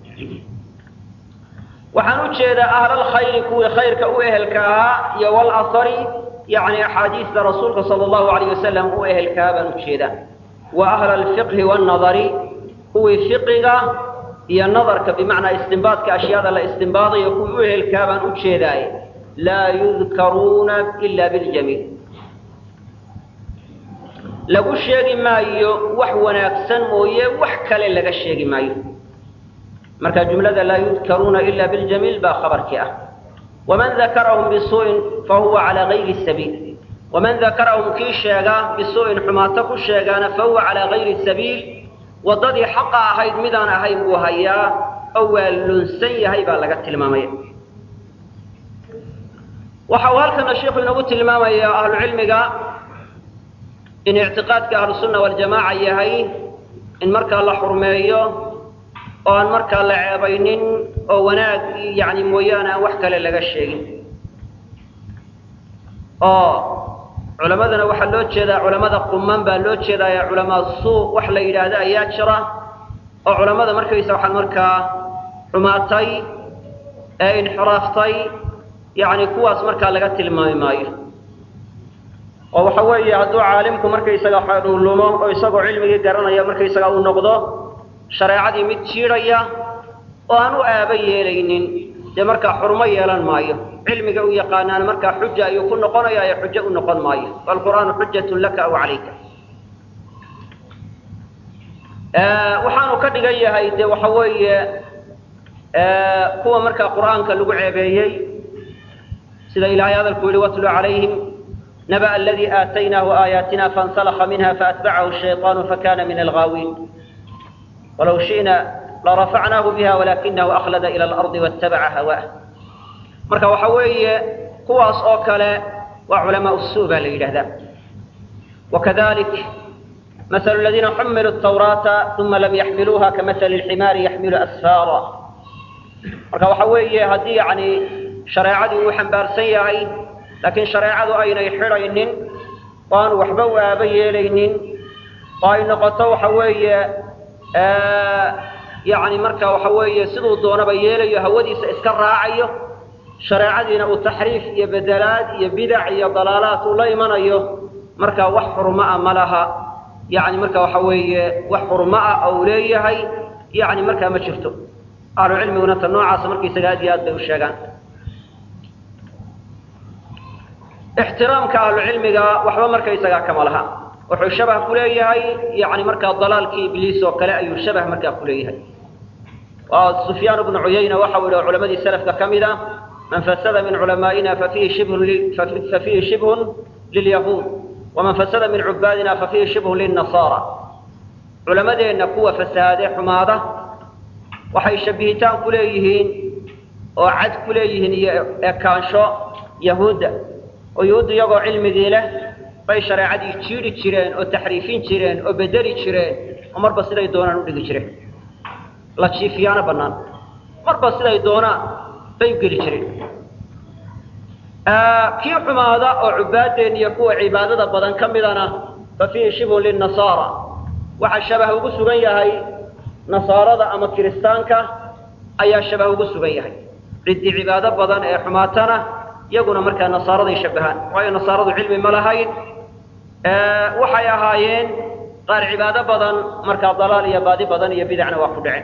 waxaan u jeedaa ahlalkhayri kuwii khayrka u ehelka ahaa iyo walasari yacni axaadiista rasuulka sala allahu alayh wasalam u ehelkaa baan u jeedaa wa ahla alfiqhi wannadari kuwii fiqiga iyo nadarka bimacnaa istimbaadka ashyaada la istimbaadayo kuwii u ehelkaa baan u jeedaaye laa yudkaruuna ila biljamiil lagu sheegi maayo wax wanaagsan mooye wax kale laga sheegi maayo marka jumlada laa yudkaruuna ila biljamiil baa khabarkii ah waman dakarahum bisuu'in fahuwa calaa gayri sabiil waman dakarahum kii sheega bisuu'in xumaato ku sheegaana fahuwa calaa gayri sabiil waddadii xaqa ahayd midaan ahayn buu hayaa oo waa lunsan yahay baa laga tilmaamaya waxa uu halkana sheikhu inoogu tilmaamaya ahlucilmiga in ictiqaadka ahlusunna waljamaaca yahay in markaa la xurmeeyo oo aan markaa la ceebaynin oo wanaag yani mooyaane aan wax kale laga sheegin oo culamadana waxaa loo jeedaa culamada quman baa loo jeedaaye culamaa suu wax la yidhaahda ayaa jira oo culamada markaysa waxaan markaa xumaatay ee inxiraaftay yani kuwaas markaa laga tilmaami maayo oo waxa weeye hadduu caalimku markaysaga uu lumo oo isagoo cilmigii garanaya markaysaga uu noqdo shareecadii mid jiidhaya oo aan u aaba yeelaynin dee markaa xurmo yeelan maayo cilmiga u yaqaanaan markaa xuja ayuu ku noqonaya ee xujo u noqon maayo waalqur'aanu xujatun laka aw calayka waxaanu ka dhigan yahay dee waxa weeye kuwa markaa qur'aanka lagu ceebeeyey sida ilahay hadalku yihi watlu calayhim naba aladii aataynaahu aayaatina faاnsalakha minha faatbacahu الshayطaanu fakana min alghaawiin walow shi'na larafacnaahu biha walakinahu akhlada ilى اlarضi waاtabaca hawaah marka waxa weeye kuwaas oo kale waa culamaa الsuu baa la yidhahdaa wakadalik maثl اladiina xumiluu الtawraata uma lam yaxmiluuha kamaثli اlximaari yaxmilu asfaara marka waxa weeye haddii yani shareecadii uu xambaarsan yahay laakiin shareecadu aynay xidhaynin oo aan waxba u aaba yeelaynin oo ay noqoto waxa weeye yani marka waxa weeye siduu doonaba yeelayo hawadiisa iska raacayo shareecadiina uu taxriif iyo bedelaad iyo bidac iyo dalaalaad uu la imanayo marka wax xurmaa ma laha yani marka waxa weeye wax xurmaa ou leeyahay yani markaa ma jirto ahlu cilmiguna ta noocaasa markaysaga aad iyo aad bay u sheegaan ixtiraamka ahlucilmiga waxba markaysagaa kama laha wuxuu shabah ku leeyahay yani markaa dalaalkii ibliis oo kale ayuu shabah markaa ku leeyahay sufyaan bnu cuyayna waxau yihi culamadii selafka ka mid a man fasada min culamaa'ina fafihi shibhun lilyahuud waman fasada min cubaadina fafihi shibhun lilnasaara culamadeenna kuwa fasahaade xumaada waxay shabihitaan ku leeyihiin oo cad ku leeyihiin iyo ekaansho yahuudda oo yahuuddu iyagoo cilmigii leh bay shareecadii jiidhi jireen oo taxriifin jireen oo bedeli jireen oo marba siday doonaan udhigi jireen la jiifiyaano bannaan marba siday doonaan bay u geli jireen kii xumaada oo cubaadeen iyo kuwa cibaadada badan ka midana fa fiihi shibhun lilnasaara waxaa shabah ugu sugan yahay nasaarada ama kiristaanka ayaa shabah ugu sugan yahay ciddii cibaado badan ee xumaatana iyaguna markaa nasaaraday shabahaan waayo nasaaradu cilmi ma lahayn waxay ahaayeen qaar cibaado badan markaa dalaal iyo baadi badan iyo bidacna waa ku dhaceen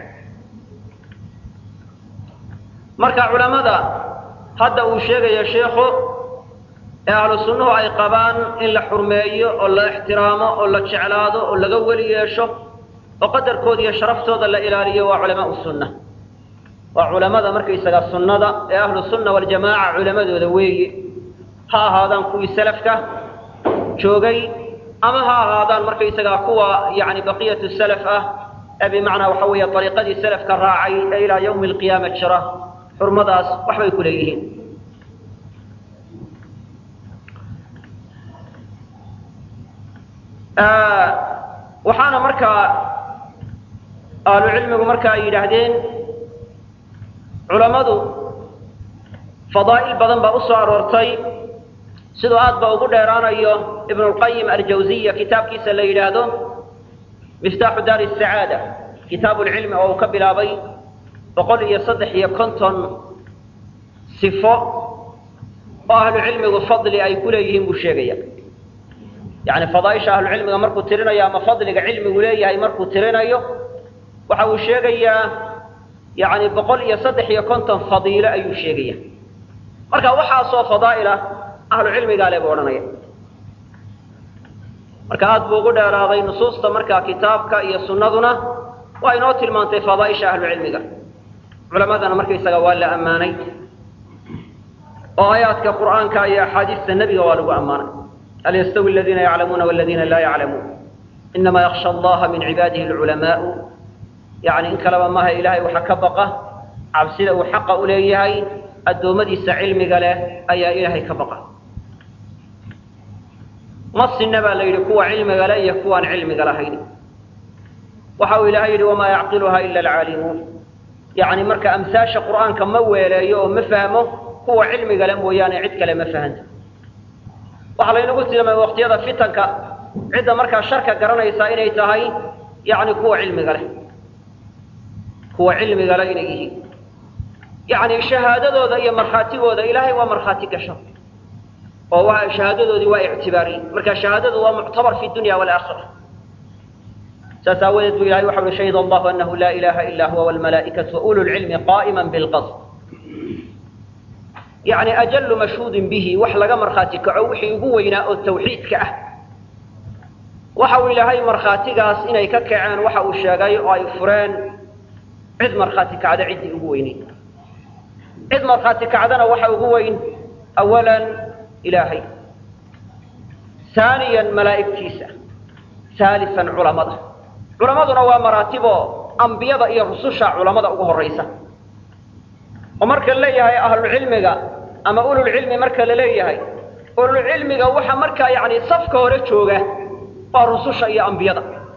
marka culamada hadda uu sheegayo sheikhu ee ahlu sunnuhu ay qabaan in la xurmeeyo oo la ixtiraamo oo la jeclaado oo laga weli yeesho oo qadarkooda iyo sharaftooda la ilaaliyo waa culamaau sunna waa culamada markaysaga sunnada ee ahlu sunna waljamaaca culamadooda weeye ha ahaadaan kuwii salafka joogay ama ha ahaadaan markaysagaa kuwa yani baqiyatu salaf ah ee bimacnaa waxa weeye ariiqadii salafka raacay ee ilaa yawmi alqiyaama jira xurmadaas waxbay ku leeyihiin waxaana markaa ahlu cilmigu marka ay yidhaahdeen culammadu fadaa'il badan baa u soo aroortay siduu aad ba ugu dheeraanayo ibnu lqayim aljawziya kitaabkiisa la yidhaahdo miftaaxu daari sacaada kitaabu lcilmi oo uu ka bilaabay boqol iyo saddex iyo konton sifo oo ahlu cilmigu fadli ay ku leeyihiin buu sheegaya yani fadaaisha ahlucilmiga markuu tirinayo ama fadliga cilmigu leeyahay markuu tirinayo waxa uu sheegayaa yani boqol iyo saddex iyo konton fadiilo ayuu sheegaya marka waxaasoo fadaa'ila ahlu cilmigaa le buu odhanaya marka aad buu ugu dheeraaday nusuusta markaa kitaabka iyo sunnaduna waa inoo tilmaantay fadaaisha ahlu cilmiga culamadana markaysaga waa la ammaanay oo aayaadka qur'aanka iyo axaadiista nebiga waa lagu ammaanay hal yastawi aladiina yaclamuuna waladiina laa yaclamuun inamaa yaksha allaha min cibaadihi alculamaau yani in kaleba maaha ilaahay waxa ka baqa cabsida uu xaqa u leeyahay addoommadiisa cilmiga leh ayaa ilaahay ka baqa ma sinna baa la yidhi kuwa cilmiga leh iyo kuwaan cilmiga lahayn waxa uu ilaahay yidhi wamaa yacqiluha ila alcaalimuun yacni marka amsaasha qur'aanka ma weeleeyo oo ma fahmo kuwa cilmiga leh mooyaane cid kale ma fahanto waxaa laynagu tilmaamay waqtiyada fitanka cidda markaa sharka garanaysaa inay tahay yacni kuwa cilmiga leh kuwa cilmiga leh inay yihiin yacni shahaadadooda iyo markhaatigooda ilaahay waa markhaati gasho oo waa shahaadadoodii waa ictibaariyey marka shahaadadu waa muctabar fi dunya waalaakhira saas aawadeed buu ilahay waxa uhi shahida allahu anahu laa ilaha ila huwa walmalaa'ikatu waulu lcilmi qaa'ima bilqasd yacni ajallu mashhuudin bihi wax laga markhaati kaco wixii ugu weynaa oo tawxiidka ah waxa uu ilaahay markhaatigaas inay ka kaceen waxa uu sheegay oo ay fureen cid markhaati kacda ciddii ugu weynay cid markhaati kacdana waxa ugu weyn awalan ilaahay haaniyan malaa'igtiisa haalisan culamada culamaduna waa maraatiboo ambiyada iyo rususha culamada ugu horraysa oo marka la leeyahay ahlucilmiga ama ululcilmi marka la leeyahay ululcilmiga waxa markaa yacni safka hore jooga waa rususha iyo ambiyada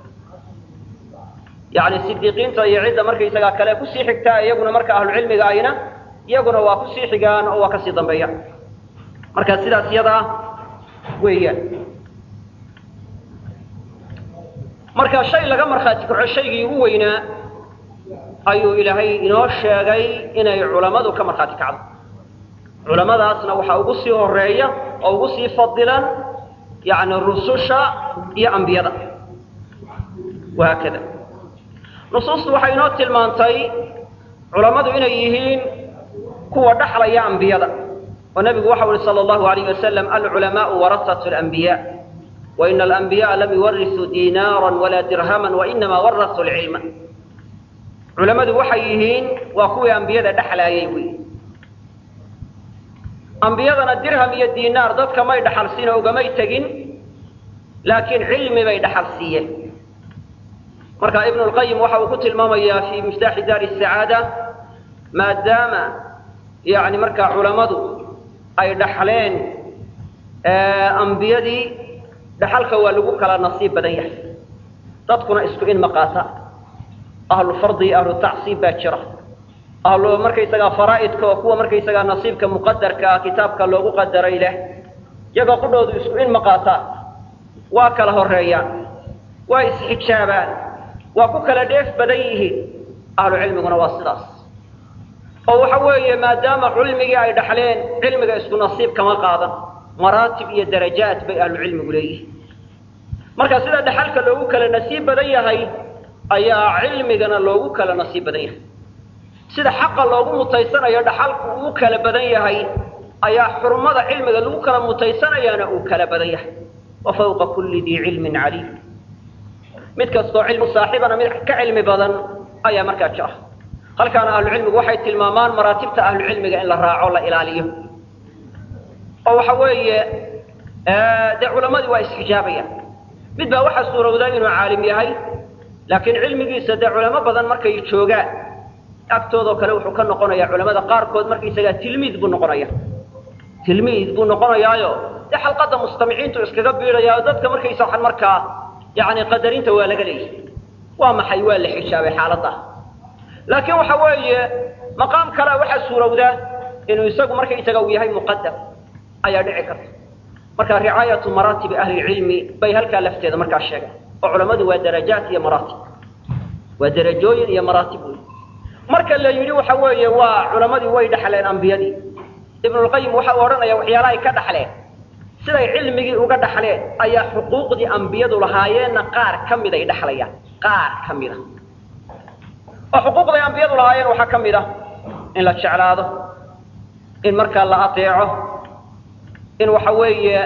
yacni sidiiqiinta iyo cidda markaysagaa kale kusii xigtaa iyaguna marka ahlucilmiga ayna iyaguna waa kusii xigaan oo waa kasii dambeeya marka sidaas iyadaa weeyaan marka shay laga markhaati kaco shaygii ugu weynaa ayuu ilaahay inoo sheegay inay culammadu ka markhaati kacdo culamadaasna waxaa ugu sii horeeya oo ugu sii fadilan yacni rususha iyo ambiyada wahaakada nusuustu waxay inoo tilmaantay culammadu inay yihiin kuwa dhaxlaya ambiyada oo nebigu waxau uhi sala allahu alayh wasalam alculamaau warasatu alanbiya waina alanbiyaءa lam yuwarisuu diinaara walaa dirhaman wainama warasuu lcilma culammadu waxay yihiin waa kuwii ambiyada dhexlaayay wey ambiyadana dirham iyo diinaar dadka may dhaxal siin oo ugamay tegin laakiin cilmi bay dhaxal siiyeen marka ibnu lqayim waxa uu ku tilmaamayaa fi miftaaxi daari sacaada maadaama yani markaa culammadu ay dhaxleen ambiyadii dhaxalka waa lagu kala nasiib badan yahay dadkuna isku in ma qaata ahlu fardi iyo ahlu tacsiib baa jira ahlu markaysagaa faraa'idka oo kuwa markaysagaa nasiibka muqadarka ah kitaabka loogu qadaray leh iyagoo qudhoodu isku in ma qaataan waa kala horeeyaan waa isxijaabaan waa ku kala dheef badan yihiin ahlu cilmiguna waa sidaas oo waxa weeye maadaama cilmigii ay dhaxleen cilmiga isku nasiib kama qaadan maraatib iyo darajaat bay ahlu cilmigu leeyihiin marka sida dhaxalka loogu kala nasiib badan yahay ayaa cilmigana loogu kala nasiib badan yahay sida xaqa loogu mutaysanayo dhaxalku uu kala badan yahay ayaa xurmada cilmiga lagu kala mutaysanayaana uu kala badan yahay wa fawqa kulli dii cilmin caliim mid kastoo cilmi saaxiibana mid ka cilmi badan ayaa markaa jira halkaana ahlucilmigu waxay tilmaamaan maraatibta ahlucilmiga in la raaco la ilaaliyo oo waxa weeye dee culammadii waa isxijaabayaan mid baa waxaa suurowda inuu caalim yahay laakiin cilmigiisa dee culamo badan markay joogaan agtoodoo kale wuxuu ka noqonayaa culamada qaarkood markaysagaa tilmiid buu noqonaya tilmiid buu noqonayaayo dee xalqadda mustamiciintu iskaga biidhayaa dadka markaysa waxan markaa yani qadarinta waa laga leeyahy waa maxay waa la xijaabay xaaladda laakiin waxa weeye maqaam kalea waxaa suurowda inuu isagu markaysaga uu yahay muqadam ayaa dhici karta marka ricaayatu maraatibi ahlilcilmi bay halkaa lafteeda markaa sheegay oo culammadu waa darajaat iyo maraatib waa derajooyin iyo maraatib wey marka la yidhi waxa weeye waa culammadii way dhaxleen ambiyadii ibnulqayim waxa uu odhanaya waxyaalaha ay ka dhaxleen siday cilmigii uga dhaxleen ayaa xuquuqdii ambiyadu lahaayeenna qaar ka mid ay dhaxlayaan qaar ka mid a oo xuquuqday ambiyadu lahaayeen waxaa ka mid ah in la jeclaado in markaa la ateeco in waxa weeye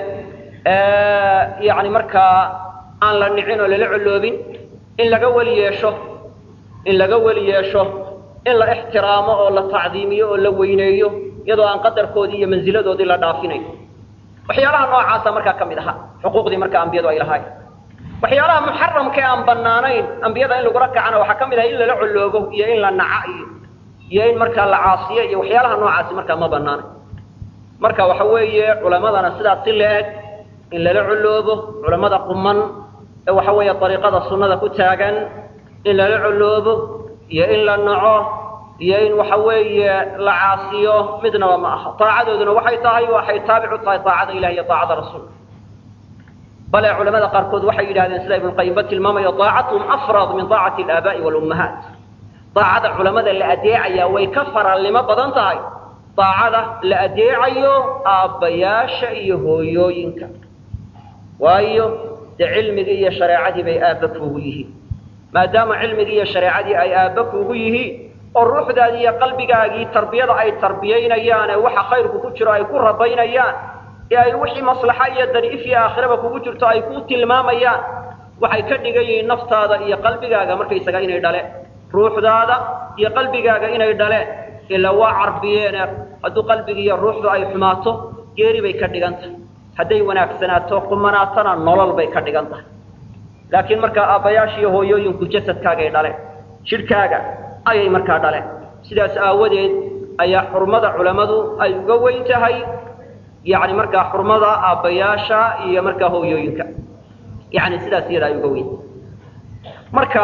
yani markaa aan la nicin oo lala colloobin in laga weli yeesho in laga weli yeesho in la ixtiraamo oo la tacdiimiyo oo la weyneeyo iyadoo aan qadarkoodii iyo mansiladoodii la dhaafinayn waxyaalaha noocaasa markaa ka mid ahaa xuquuqdii markaa ambiyadu ay lahaayeen waxyaalaha muxaramka ee aan banaanayn ambiyada in lagula kacana waxaa ka mid ah in lala coloobo iyo in la naca iyo iyo in markaa la caasiyo iyo waxyaalaha noocaasi markaa ma banaanayn marka waxa weeye culamadana sidaas si la-eg in lala coloobo culamada quman ee waxa weeye dariiqada sunnada ku taagan in lala coloobo iyo in la naco iyo in waxa weeye la caasiyo midnaba ma aha daacadooduna waxay tahay waxay taabicu tahay daacada ilahi iyo daacada rasuulka bale culamada qaarkood waxay yidhahdeen sida ibnuqayimba tilmaamayo daacatuhum afrad min daacati alaaba'i walummahaat daacada culamada la adeecaya way ka faraalnimo badan tahay daacada la adeecayo aabbayaasha iyo hooyooyinka waayo dee cilmigii iyo shareecadii bay aabba kuugu yihiin maadaama cilmigii iyo shareecadii ay aabba kuugu yihiin oo ruuxdaadii iyo qalbigaagii tarbiyada ay tarbiyaynayaan ee waxa khayrku ku jiro ay ku rabaynayaan ee ay wixii maslaxa iyo dariif iyo aakhiraba kugu jirto ay ku tilmaamayaan waxay ka dhigan yihiin naftaada iyo qalbigaaga markaysaga inay dhale ruuxdaada iyo qalbigaaga inay dhale ilaa waa carbiyeene hadduu qalbigi iyo ruuxdu ay xumaato geeri bay ka dhigan tahay hadday wanaagsanaato qumanaatana nolol bay ka dhigan tahay laakiin markaa aabbayaasha iyo hooyooyinku jasadkaagay dhaleen jidhkaaga ayay markaa dhaleen sidaas aawadeed ayaa xurmada culammadu ay uga weyn tahay yani markaa xurmada aabbayaasha iyo markaa hooyooyinka yani sidaas iyada ay uga weyn marka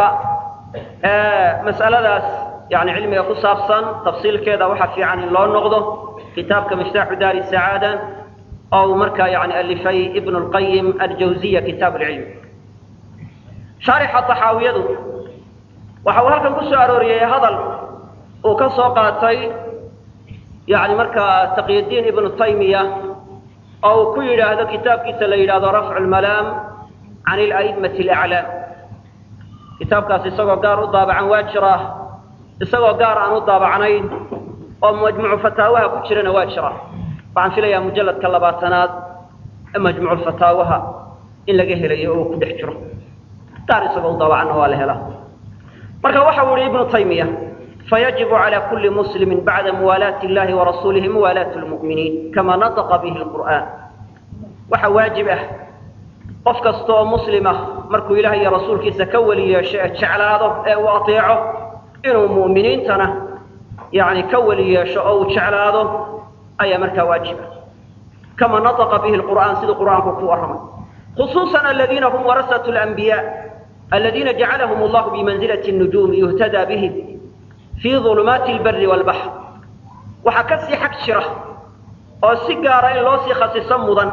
mas'aladaas yani cilmiga ku saabsan tafsiilkeeda waxaa fiican in loo noqdo kitaabka miftaaxu daari sacaada oo uu markaa yani alifay ibn lqayim aljawziya kitaab lcilm shaarixa taxaawiyadu waxa uu halkan ku soo arooriyey hadal uu ka soo qaatay yani markaa taqyadiin ibnu taymiya oo uu ku yidhaahdo kitaabkiisa la yidhahdo rafcu lmalaam can ila'immati alaclaam kitaabkaas isagoo gaar u daabacan waa jira isagoo gaar aan u daabacnayn oo majmucu fataawaha ku jirana waa jira waxaan filayaa mujalladka labaatanaad ee majmucu fataawaha in laga helayo oo uu ku dhex jiro gaar isagoo u daabacanna waa la helaa marka waxa uu yihi ibnu taymiya fayajibu calى kuli muslimi bacda muwaalaati اllahi warasuulihi muwaalaat lmu'miniin kama nataqa bihi lqur'aan waxa waajib ah qof kasta oo muslim ah markuu ilaah iyo rasuulkiisa ka weli yeesho ee jeclaado ee uu ateeco inuu mu'miniintana yani ka weli yeesho oo uu jeclaado ayaa markaa waajiba kama nataqa bihi lqur'aan siduu qur'aanku ku warramay khusuusan aladiina hum warasatu lanbiya aladiina jacalahum allahu bimanzilati nujuumi yuhtadaa bihim fii ulumaati lbari walbaxr waxaa ka sii xag jira oo si gaara in loo sii khasiso mudan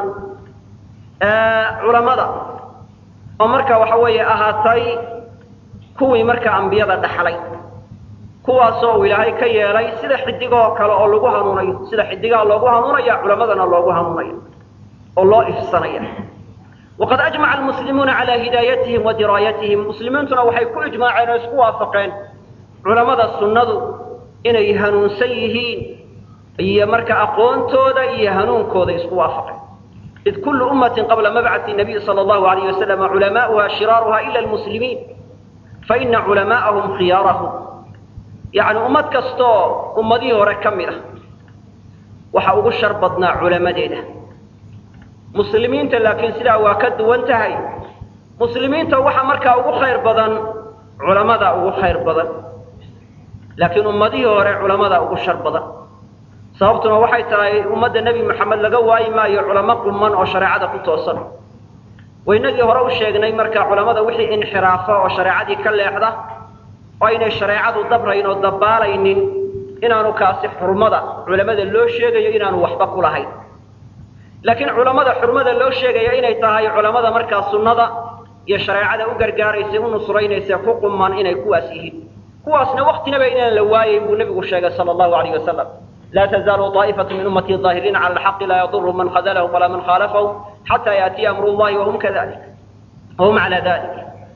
culammada oo marka waxa weeye ahaatay kuwii marka ambiyada dhaxlay kuwaasoo uu ilaahay ka yeelay sida xidigoo kale oo lagu hanuunayo sida xidigaha loogu hanuunaya culammadana loogu hanuunayo oo loo ifsanaya waqad ajmaca almuslimuuna calaa hidaayatihim wa diraayatihim muslimiintuna waxay ku ijmaaceen oo isku waafaqeen culamada sunnadu inay hanuunsan yihiin iyo marka aqoontooda iyo hanuunkooda isku waafaqeen id kullu ummatin qabla mabcati nabiy sala allahu alayh wasalam culamaa'uha shiraaruha ila almuslimiin faina culamaa'ahum khiyaarahum yacni ummad kastoo ummadihii hore ka mid ah waxa ugu shar badnaa culamadeeda muslimiinta laakiin sidaa waa ka duwan tahay muslimiinta waxa markaa ugu khayr badan culamada ugu khayr badan laakiin ummadihii hore culamada ugu shar badan sababtuna waxay tahay ummadda nebi moxamed laga waayi maayo culamo quman oo shareecada ku toosan waynagii hore u sheegnay marka culamada wixii inxiraafa oo shareecadii ka leexda oo aynay shareecadu dabrayn oo dabaalaynin inaanu kaasi xurmada culamada loo sheegayo inaanu waxba ku lahayn laakiin culamada xurmada loo sheegaya inay tahay culamada markaa sunnada iyo shareecada u gargaaraysa u nusraynaysa ku quman inay kuwaas yihiin kuwaasna waktinaba inaan la waayayn buu nebigu sheegay sala allahu alayh wasalam laa tazaalu طaa'ifatu min ummatii ظaahiriina cala alxaqi laa yaduru man khadalahum walaa man khaalafahum xataa yaatiya amru llahi wahum kadalik wahum cala dalik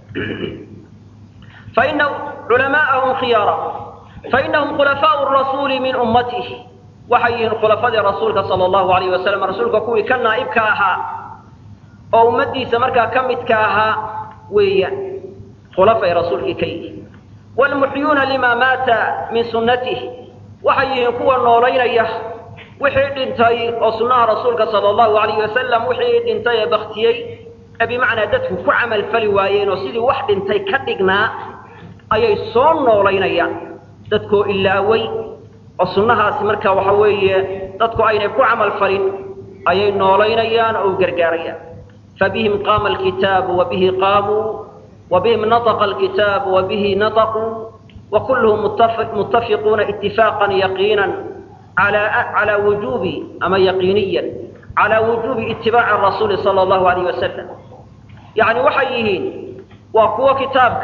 faina culamaa'ahum khiyaarahum fainahum khulafaau rasuuli min ummatih waxay yihiin khulafadii rasuulka sala allahu alayh wasalam rasuulka kuwii ka naa'ibka ahaa oo ummaddiisa markaa ka midka ahaa weeyaan khulafay rasuulkii ka yihiin wlmuxyuuna lima maata min sunnatihi waxay yihiin kuwa noolaynaya wixii dhintay oo sunnaha rasuulka sala allahu alayh wasalam wixii dhintay ee baktiyey ee bimacnaa dadku ku camal fali waayeen oo sidii wax dhintay ka dhignaa ayay soo noolaynayaan dadkoo ilaaway oo sunnahaasi marka waxa weeye dadku aynay ku camal falin ayay noolaynayaan oo u gargaarayaan fabihim qaama alkitaabu wabihi qaamuu wabihim nataqa alkitaabu wabihi nataquu وكلهم متفقون اتفاقا يقينا على على وجوب أما يقينيا على وجوب اتباع الرسول صلى الله عليه وسلم يعني وحيهين وقوة كتابك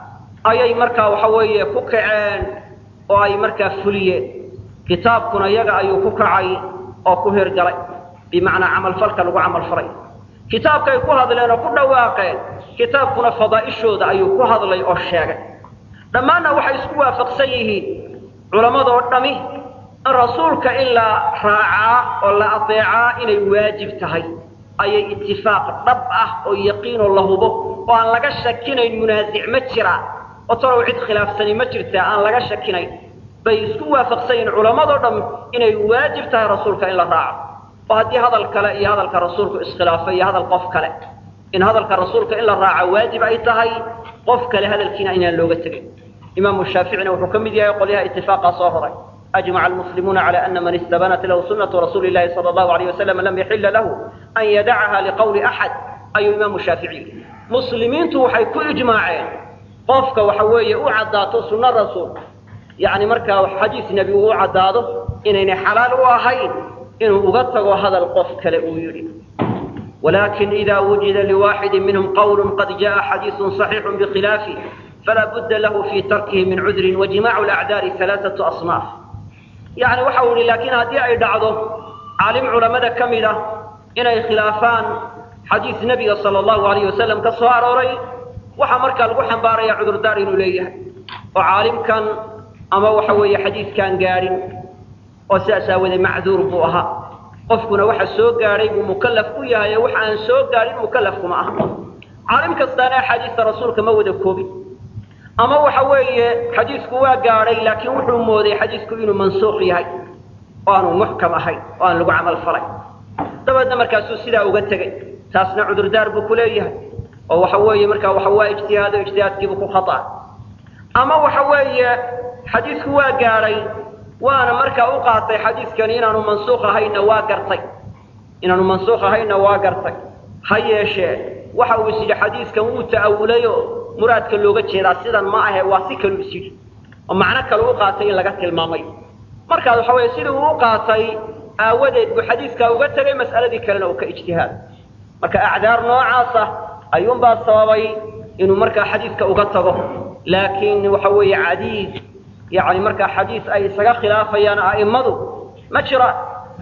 أي مركا وحوية كوكعان أو أي مركا فلية كتابكنا يقع أي كوكعي أو كهر قلي بمعنى عمل فلك لو عمل فري كتابك يكون هذا لأنه كل واقع كتابكنا فضائشه ذا أي كهر هذا لي أشياء dhammaanna waxay isku waafaqsan yihiin culammadoo dhami in rasuulka in la raacaa oo la adeecaa inay waajib tahay ayay itifaaq dhab ah oo yaqiinoo la hubo oo aan laga shakinayn munaasic ma jira oo talow cid khilaafsani ma jirtaa aan laga shakinayn bay isku waafaqsan yihiin culammadoo dham inay waajib tahay rasuulka in la raaco oo haddii hadal kale iyo hadalka rasuulku iskhilaafay iyo hadal qof kale in hadalka rasuulka in la raaco waajib ay tahay qof kale hadalkiina inaan looga tegin إمام الشافعي وحكم دي يقول لها اتفاقا صهرا أجمع المسلمون على أن من استبانت له سنة رسول الله صلى الله عليه وسلم لم يحل له أن يدعها لقول أحد أي إمام الشافعي مسلمين توحي كل إجماعين قفك وحوية أعداته سنة الرسول يعني مركا حديث نبي أعداته إن حلال وهين إنه أغطق هذا القفك لأويري ولكن إذا وجد لواحد منهم قول قد جاء حديث صحيح بخلافه فلا بد له في تركه من عذر وجماع الأعذار ثلاثة أصناف يعني وحول لكن هذه أي دعضه عالم علماء كملة إن خلافان حديث النبي صلى الله عليه وسلم كصهار وري وحمرك الوحن باري عذر دار إليه وعالم كان أما وحوي حديث كان قارن وسأسا وذي معذور بوها qofkuna waxa soo gaaray buu mukallaf ku yahay waxa aan soo gaarin mukallaf kuma aha caalim kastaana xadiista rasuulka ma wada koobin ama waxa weeye xadiisku waa gaaray laakiin wuxuu mooday xadiisku inuu mansuuq yahay oo aanu muxkam ahayn oo aan lagu camal falay dabeedna markaasuu sidaa uga tegey taasna cudurdaar buu ku leeyahay oo waxa weeye markaa waxa waa ijtihaado ijtihaadkiibuu ku khata ama waxa weeye xadiisku waa gaaray waana markaa u qaatay xadiiskani inaanu mansuuq ahaynna waa gartay inaanu mansuuq ahaynna waa gartay ha yeeshee waxa uu is yidhi xadiiskan wuu ta'awulayo muraadka looga jeedaa sidan ma ahe waa si kalu is yidhi oo macno kale u qaatay in laga tilmaamay markaas waxa weeye sidii uu u qaatay aawadeed buu xadiiskaa uga tegay mas'aladii kalena uu ka ijtihaad marka acdaar noocaasa ayuunbaa sababay inuu markaa xadiiska uga tago laakiin waxa weeye cadiid يعني marka xadiis ay isaga khilaafayaan a'immadu ma jiraan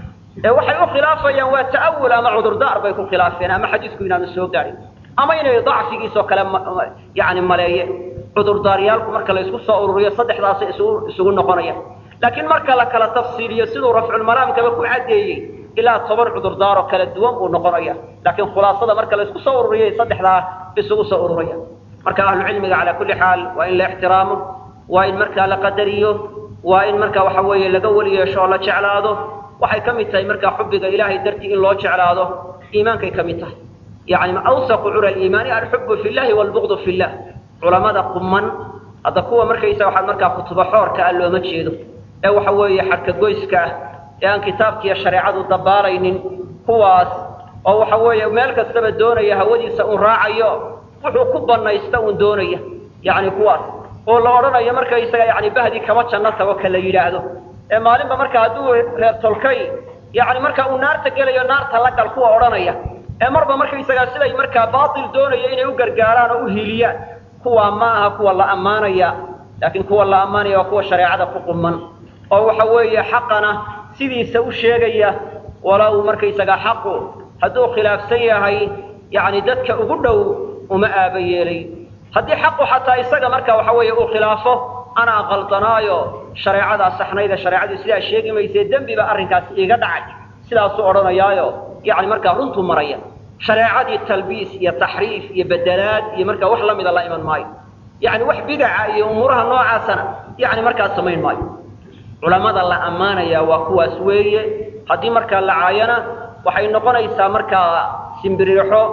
ee waxay u khilaafayaan waa ta'awul ama cudurdaar bay ku khilaafeen ama xadiisku inaanu soo gaarin ama inay dacfigiisoo kale yani maleeyeen cudurdaaryaalku marka la isku soo ururiyo saddexdaasay isugu isugu noqonayaan laakiin marka la kala tafsiiliyo siduu rafculmalaamkaba ku caddeeyey ilaa toban cudurdaaroo kala duwan buu noqonaya laakiin khulaasada marka la isku soo ururiyay saddexdaa isugu soo ururaya marka ahlucilmiga calaa kulli xaal waa in la ixtiraamo waa in markaa la qadariyo waa in markaa waxa weeye laga weli yeesho oo la jeclaado waxay ka mid tahay markaa xubbiga ilaahay dartii in loo jeclaado iimaankay ka mid tahay yacni awsaqu cura aliimaani alxubbu fi llahi waalbuqdu fi llah culamada quman hadda kuwa markaysa waxaad markaa kutuba xoorka ah looma jeedo ee waxa weeye xarka goyska ah ee aan kitaabkiiyo shareecadu dabaalaynin kuwaas oo waxa weeye meel kastaba doonaya hawadiisa un raacayo wuxuu ku banaysta un doonaya yacni kuwaas oo la odhanayo markaysaga yani bahdi kama janno tago ka la yidhaahdo ee maalinba marka hadduu reer tolkay yani marka uu naarta gelayo naarta la gal kuwa odhanaya ee marba markaysagaa siday markaa baatil doonaya inay u gargaaraan oo u hiiliyaan kuwa ma aha kuwa la ammaanaya laakiin kuwa la ammaanaya waa kuwa shareecada ku quman oo waxa weeye xaqana sidiisa u sheegaya walow markaysagaa xaqu hadduu khilaafsan yahay yani dadka ugu dhow uma aaba yeelay haddii xaqu xataa isaga marka waxa weeye uu khilaafo anaa qaldanaayo shareecadaa saxnayda shareecadu sidaa sheegi maysee dembiba arrinkaas iiga dhacay sidaasuu odhanayaayo yani markaa runtuu maraya shareecadii talbiis iyo taxriif iyo bedelaad iyo markaa wax la mida la iman maayo yani wax bidaca iyo umuuraha noocaasana yani markaa samayn maayo culamada la ammaanaya waa kuwaas weeye haddii markaa la caayana waxay noqonaysaa markaa simbiriixo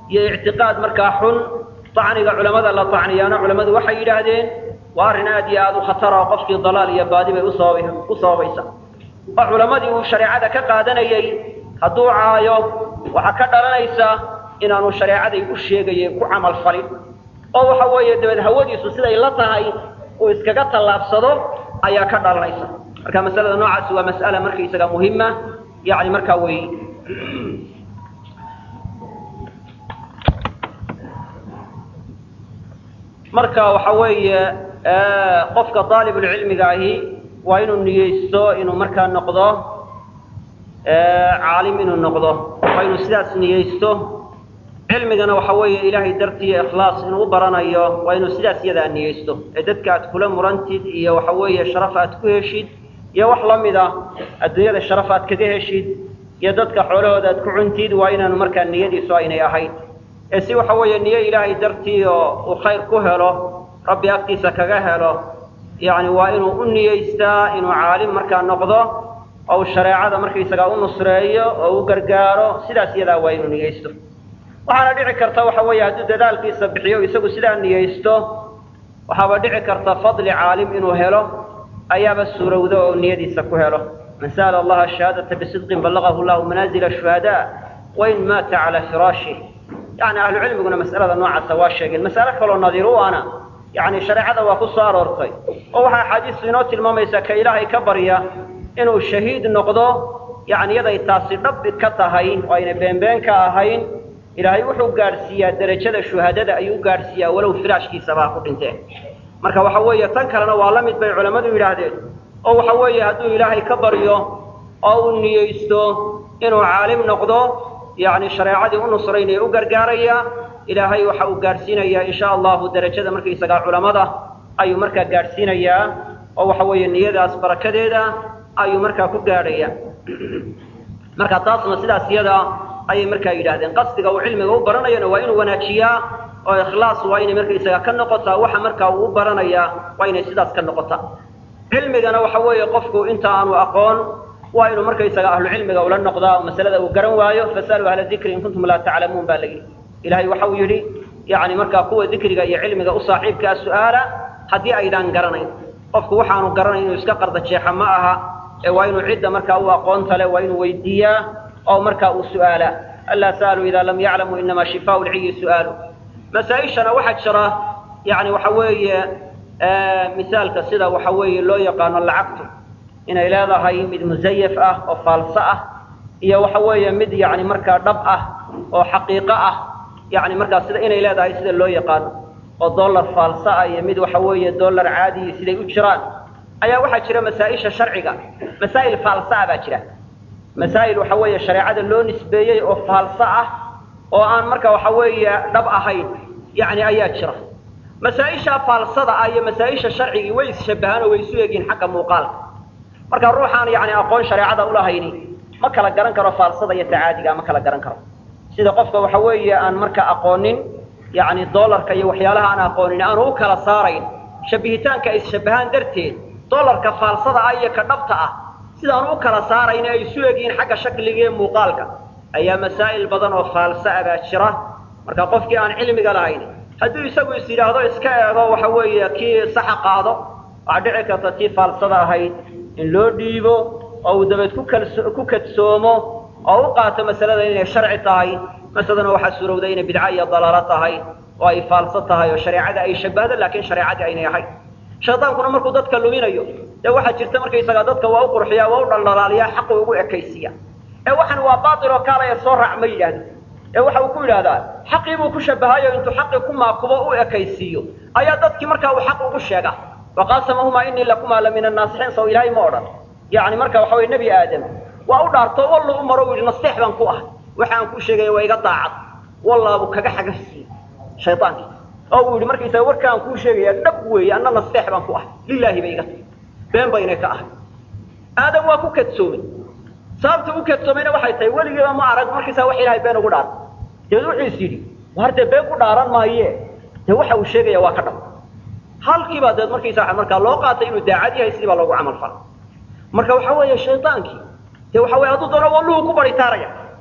iyo ictiqaad markaa xun tacniga culamada la tacniyaana culammadu waxay yidhaahdeen waa arrin aad iyo aad u khatara oo qofkii dalaal iyo baadi bay usabab u sababaysa oo culammadii uu shareecada ka qaadanayey hadduu caayo waxaa ka dhalanaysa inaanu shareecaday u sheegayeen ku camal falin oo waxa weeye dabeed hawadiisu siday la tahay uu iskaga tallaabsado ayaa ka dhalanaysa marka masalada noocaasi waa mas'ala markaysaga muhima yani markaa wey marka waxa weeye qofka daalibulcilmiga ahi waa inuu niyeysto inuu markaa noqdo caalim inuu noqdo waa inuu sidaas niyeysto cilmigana waxa weeye ilaahay dartii ikhlaas inuu u baranayo waa inuu sidaas iyadaa niyeysto ee dadka aad kula murantid iyo waxa weeye sharaf aad ku heshid iyo wax la mid ah adduunyada sharaf aad kaga heshid iyo dadka xoolahooda aad ku cuntid waa inaanu markaa niyadiisu aynay ahayd ee si waxa weeye niyo ilaahay dartii oo uu khayr ku helo rabbi agtiisa kaga helo yacni waa inuu u niyeystaa inuu caalim markaa noqdo oo uu shareecada markaysagaa u nusreeyo oo u gargaaro sidaas iyadaa waa inuu niyeysto waxaana dhici karta waxa weeye hadduu dadaalkiisa bixiyo isagu sidaa niyeysto waxaaba dhici karta fadli caalim inuu helo ayaaba suurowda oo niyadiisa ku helo man sa'ala allaha shahaadata bisidqin ballagahu llahu manaazila shuhadaa wain maata calaa firaashih yani ahlu cilmiguna mas'alada noocaasa waa sheegeen mas'alo kaloo nadiir u ana yani shareecada waa ku soo aroortay oo waxaa axaadiistu inoo tilmaamaysaa ka ilaahay ka barya inuu shahiid noqdo yani iyaday taasi dhabbi ka tahay oo ayna beenbeen ka ahayn ilaahay wuxuu gaadhsiiyaa derajada shuhadada ayuu gaadhsiiyaa walow firaashkiisabaa ku dhinteen marka waxa weeye tan kalena waa la mid bay culammadu yidhaahdeen oo waxa weeye hadduu ilaahay ka baryo oo uu niyeysto inuu caalim noqdo yacni shareecadii u nusraynaya u gargaaraya ilaahay waxa uu gaadhsiinayaa insha allahu derajada markaysagaa culammada ayuu markaa gaadhsiinayaa oo waxa weeye niyadaas barakadeeda ayuu markaa ku gaadhaya marka taasna sidaas iyada ayay markaa yidhahdeen qasdiga uu cilmiga u baranayana waa inuu wanaajiyaa oo ikhlaas waa inay markaysaga ka noqotaa waxa markaa uu u baranayaa waa inay sidaas ka noqotaa cilmigana waxa weeye qofku inta aanu aqoon waa inuu markaysaga ahlu cilmiga ula noqdaa oo masalada uu garan waayo fasaluu ahla dikri in kuntum laa taclamuun baa la yidhi ilahay waxa uu yidhi yani markaa kuwa dikriga iyo cilmiga u saaxiibkaa su-aala haddii aydaan garanayn qofku waxaanu garanayn inuu iska qarda jeexa ma aha ee waa inuu cidda markaa u aqoonta le waa inuu weydiiyaa oo markaa uu su'aalaa alaa sa'aluu idaa lam yaclamuu inamaa shifaau lciyi su'aalu masaa-ishana waxaa jira yani waxa weeye misaalka sida waxa weeye loo yaqaano lacagtu inay leedahay mid musayaf ah oo faalso ah iyo waxa weeye mid yani markaa dhab ah oo xaqiiqo ah yani markaa sida inay leedahay sida loo yaqaano oo dollar faalso ah iyo mid waxa weeye dollar caadiyi siday u jiraan ayaa waxaa jira masaa-isha sharciga masaa'il faalso ah baa jira masaa'il waxa weeye shareecada loo nisbeeyey oo faalso ah oo aan marka waxa weeye dhab ahayn yani ayaa jira masaa-isha faalsada ah iyo masaa-isha sharcigii way isshabahaan oo way isu egyihin xagga muuqaalka marka ruuxaan yani aqoon shareecada ulahayni ma kala garan karo faalsada iyo tacaadiga ma kala garan karo sida qofka waxa weeye aan marka aqoonin yani dollarka iyo waxyaalaha aan aqoonin aanu u kala saarayn shabihitaanka ay isshabahaan darteed dollarka faalsada ah iyo ka dhabta ah sidaanu u kala saarayn ay isu egyihiin xagga shakliga iyo muuqaalka ayaa masaa'il badan oo faalsa ah baa jira marka qofkii aan cilmiga lahayn hadduu isagu is yidhaahdo iska eego waxa weeye kii saxa qaado waxaa dhici karta tii faalsada ahayd in loo dhiibo oo uu dabeed ku kalso ku kadsoomo oo u qaato masalada inay sharci tahay masaladana waxaa suurowday inay bidca iyo dalaalo tahay oo ay faalso tahay oo shareecada ay shabahdo laakiin shareecadii aynay ahayn shaydaankuna markuu dadka luminayo dee waxaa jirta markaysagaa dadka waa u qurxiyaa waa u dhaldhalaaliyaa xaqu ugu ekaysiya ee waxan waa baatil oo kaalaya soo raac ma yidhaahdo ee waxa uu ku yidhaahdaa xaqii buu ku shabahayo intuu xaqii ku maakubo u ekaysiiyo ayaa dadkii markaa uu xaq ugu sheega waqaasamahumaa inii lakumaa la min annaasixiin saw ilaahay ma odhan yacni marka waxa weye nebi aadam waa u dhaarto wallu u maro u yidhi nasteex baan ku ahay waxa aan ku sheegaya waa iga daacad wallaabuu kaga xagasiiyey shaydaankii oo uu yidhi markaysaga warka aan kuu sheegaya dhab weeye anna nasteex baan ku ahay lilaahi bay iga tahy been baynay ka ahay aadam waa ku kadsoomay sababta u kadsoomayna waxay tahay weligiiba ma arag markaysaa wax ilahay been ugu dhaarta deed wuxuu is yidhi war dee been ku dhaaran maaye dee waxa uu sheegaya waa ka dhab halkiibaa deed markaysaa markaa loo qaatay inuu daacad yahay sidii baa loogu camal fala marka waxa weeye shaydaankii dee waxa weye hadduu doono walluhu ku baritaaraya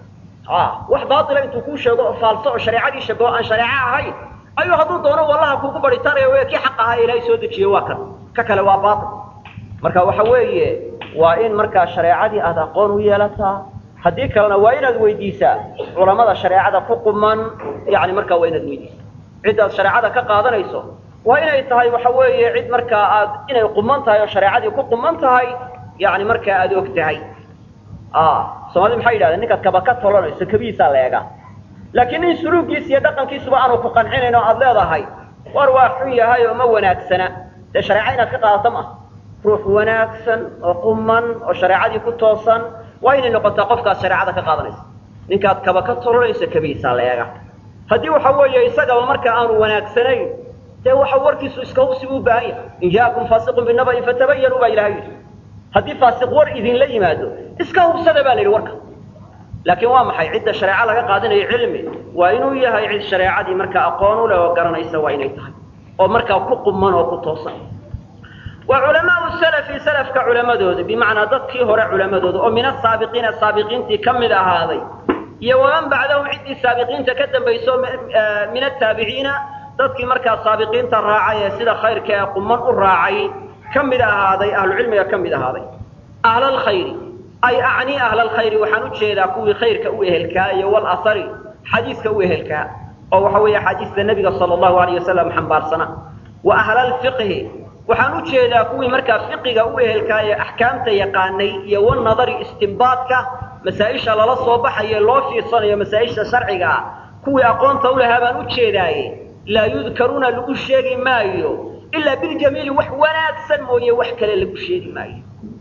wax baaila intuu kuu sheego oo faalso oo shareecadii shabaho aan shareeco ahayn ayuu hadduu doono wallaha kuugu baritanaya w kii xaq ahaa ilaahay soo dejiye waa kan ka kale waa baail marka waxa weeye waa in markaa shareecadii aad aqoon u yeelataa haddii kalena waa inaad weydiisaa culamada shareecada ku quman yani markaa waa inaad weydiisaa ciddaad shareecada ka qaadanayso waa inay tahay waxa weeye cid markaa aad inay quman tahay oo shareecadii ku quman tahay yani markaa aad og tahay soomaalida maxay yidhahdeen ninkaad kaba ka tolanayso kabihiisaa la eegaa laakiin nin suluugiis iyo dhaqankiisuba aanu ku qancinayn oo aad leedahay war waa xun yahay oo ma wanaagsana dee shareeca inaad ka qaadato maaha ruux wanaagsan oo quman oo shareecadii ku toosan waa inay noqotaa qofkaad shareecada ka qaadanaysa ninkaad kaba ka tolanayso kabihiisaa la eegaa haddii waxa weeye isagaba marka aanu wanaagsanayn dee waxa warkiisu iska hubsi u baahan yahay in jaakum faasiqun binaba'in fatabayanu baa ilahay yidhi haddii faasiq war idinla yimaado iska hubsada baa la yidhi warka laakiin waa maxay cidda shareeco laga qaadanayo cilmi waa inuu yahay cid shareecadii markaa aqoon u leh oo garanaysa waa inay tahay oo markaa ku quman oo ku toosan wa culamaau salafi salafka culamadooda bimacnaa dadkii hore culamadooda oo min asaabiqiina saabiqiintii ka mid ahaaday iyo waman bacdahum ciddii saabiqiinta ka dambayso min ataabiciina dadkii markaa saabiqiinta raacay ee sida khayrka ee quman u raacay ka mid ahaaday ahlucilmiga ka mid ahaaday ahlalkhayri ay acnii ahlalkhayri waxaan u jeedaa kuwii khayrka u ehelkaa iyo walahari xadiiska u ehelkaa oo waxa weeye axaadiista nebiga sala allahu alayh wasalam xambaarsana wa ahlalfiqhi waxaan u jeedaa kuwii markaa fiqiga u ehelkaa ee axkaamta yaqaanay iyo wanadari istimbaadka masaa-isha lala soo baxayo loo fiirsanayo masaa-isha sharciga ah kuwii aqoonta u lahaa baan u jeedaaye laa yudkaruuna lagu sheegi maayo ilaa biljamiili wax wanaagsan mooye wax kale lagu sheegi maayo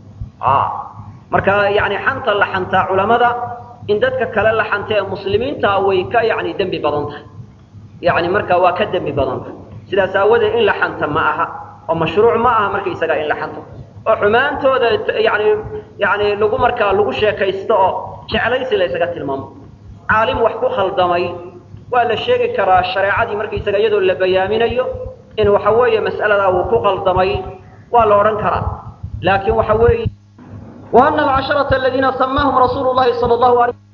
marka yani xanta la xantaa culamada in dadka kale la xanta ee muslimiintaa way ka yani dembi badan tahay yani marka waa ka dembi badan tahay sidaas aawadeed in la xanta ma aha oo mashruuc ma aha marka isagaa in la xanto oo xumaantooda yani yani lagu markaa lagu sheekaysto oo jeclaysi la ysaga tilmaamo caalim wax ku khaldamay waa la sheegi karaa shareecadii markaisaga iyadoo la bayaaminayo in waxa weeye mas'aladaa uu ku qaldamay waa la odhan karaa laakiin waxa weeye وأن العشرة الذين سماهم رسول الله صلى الله عليه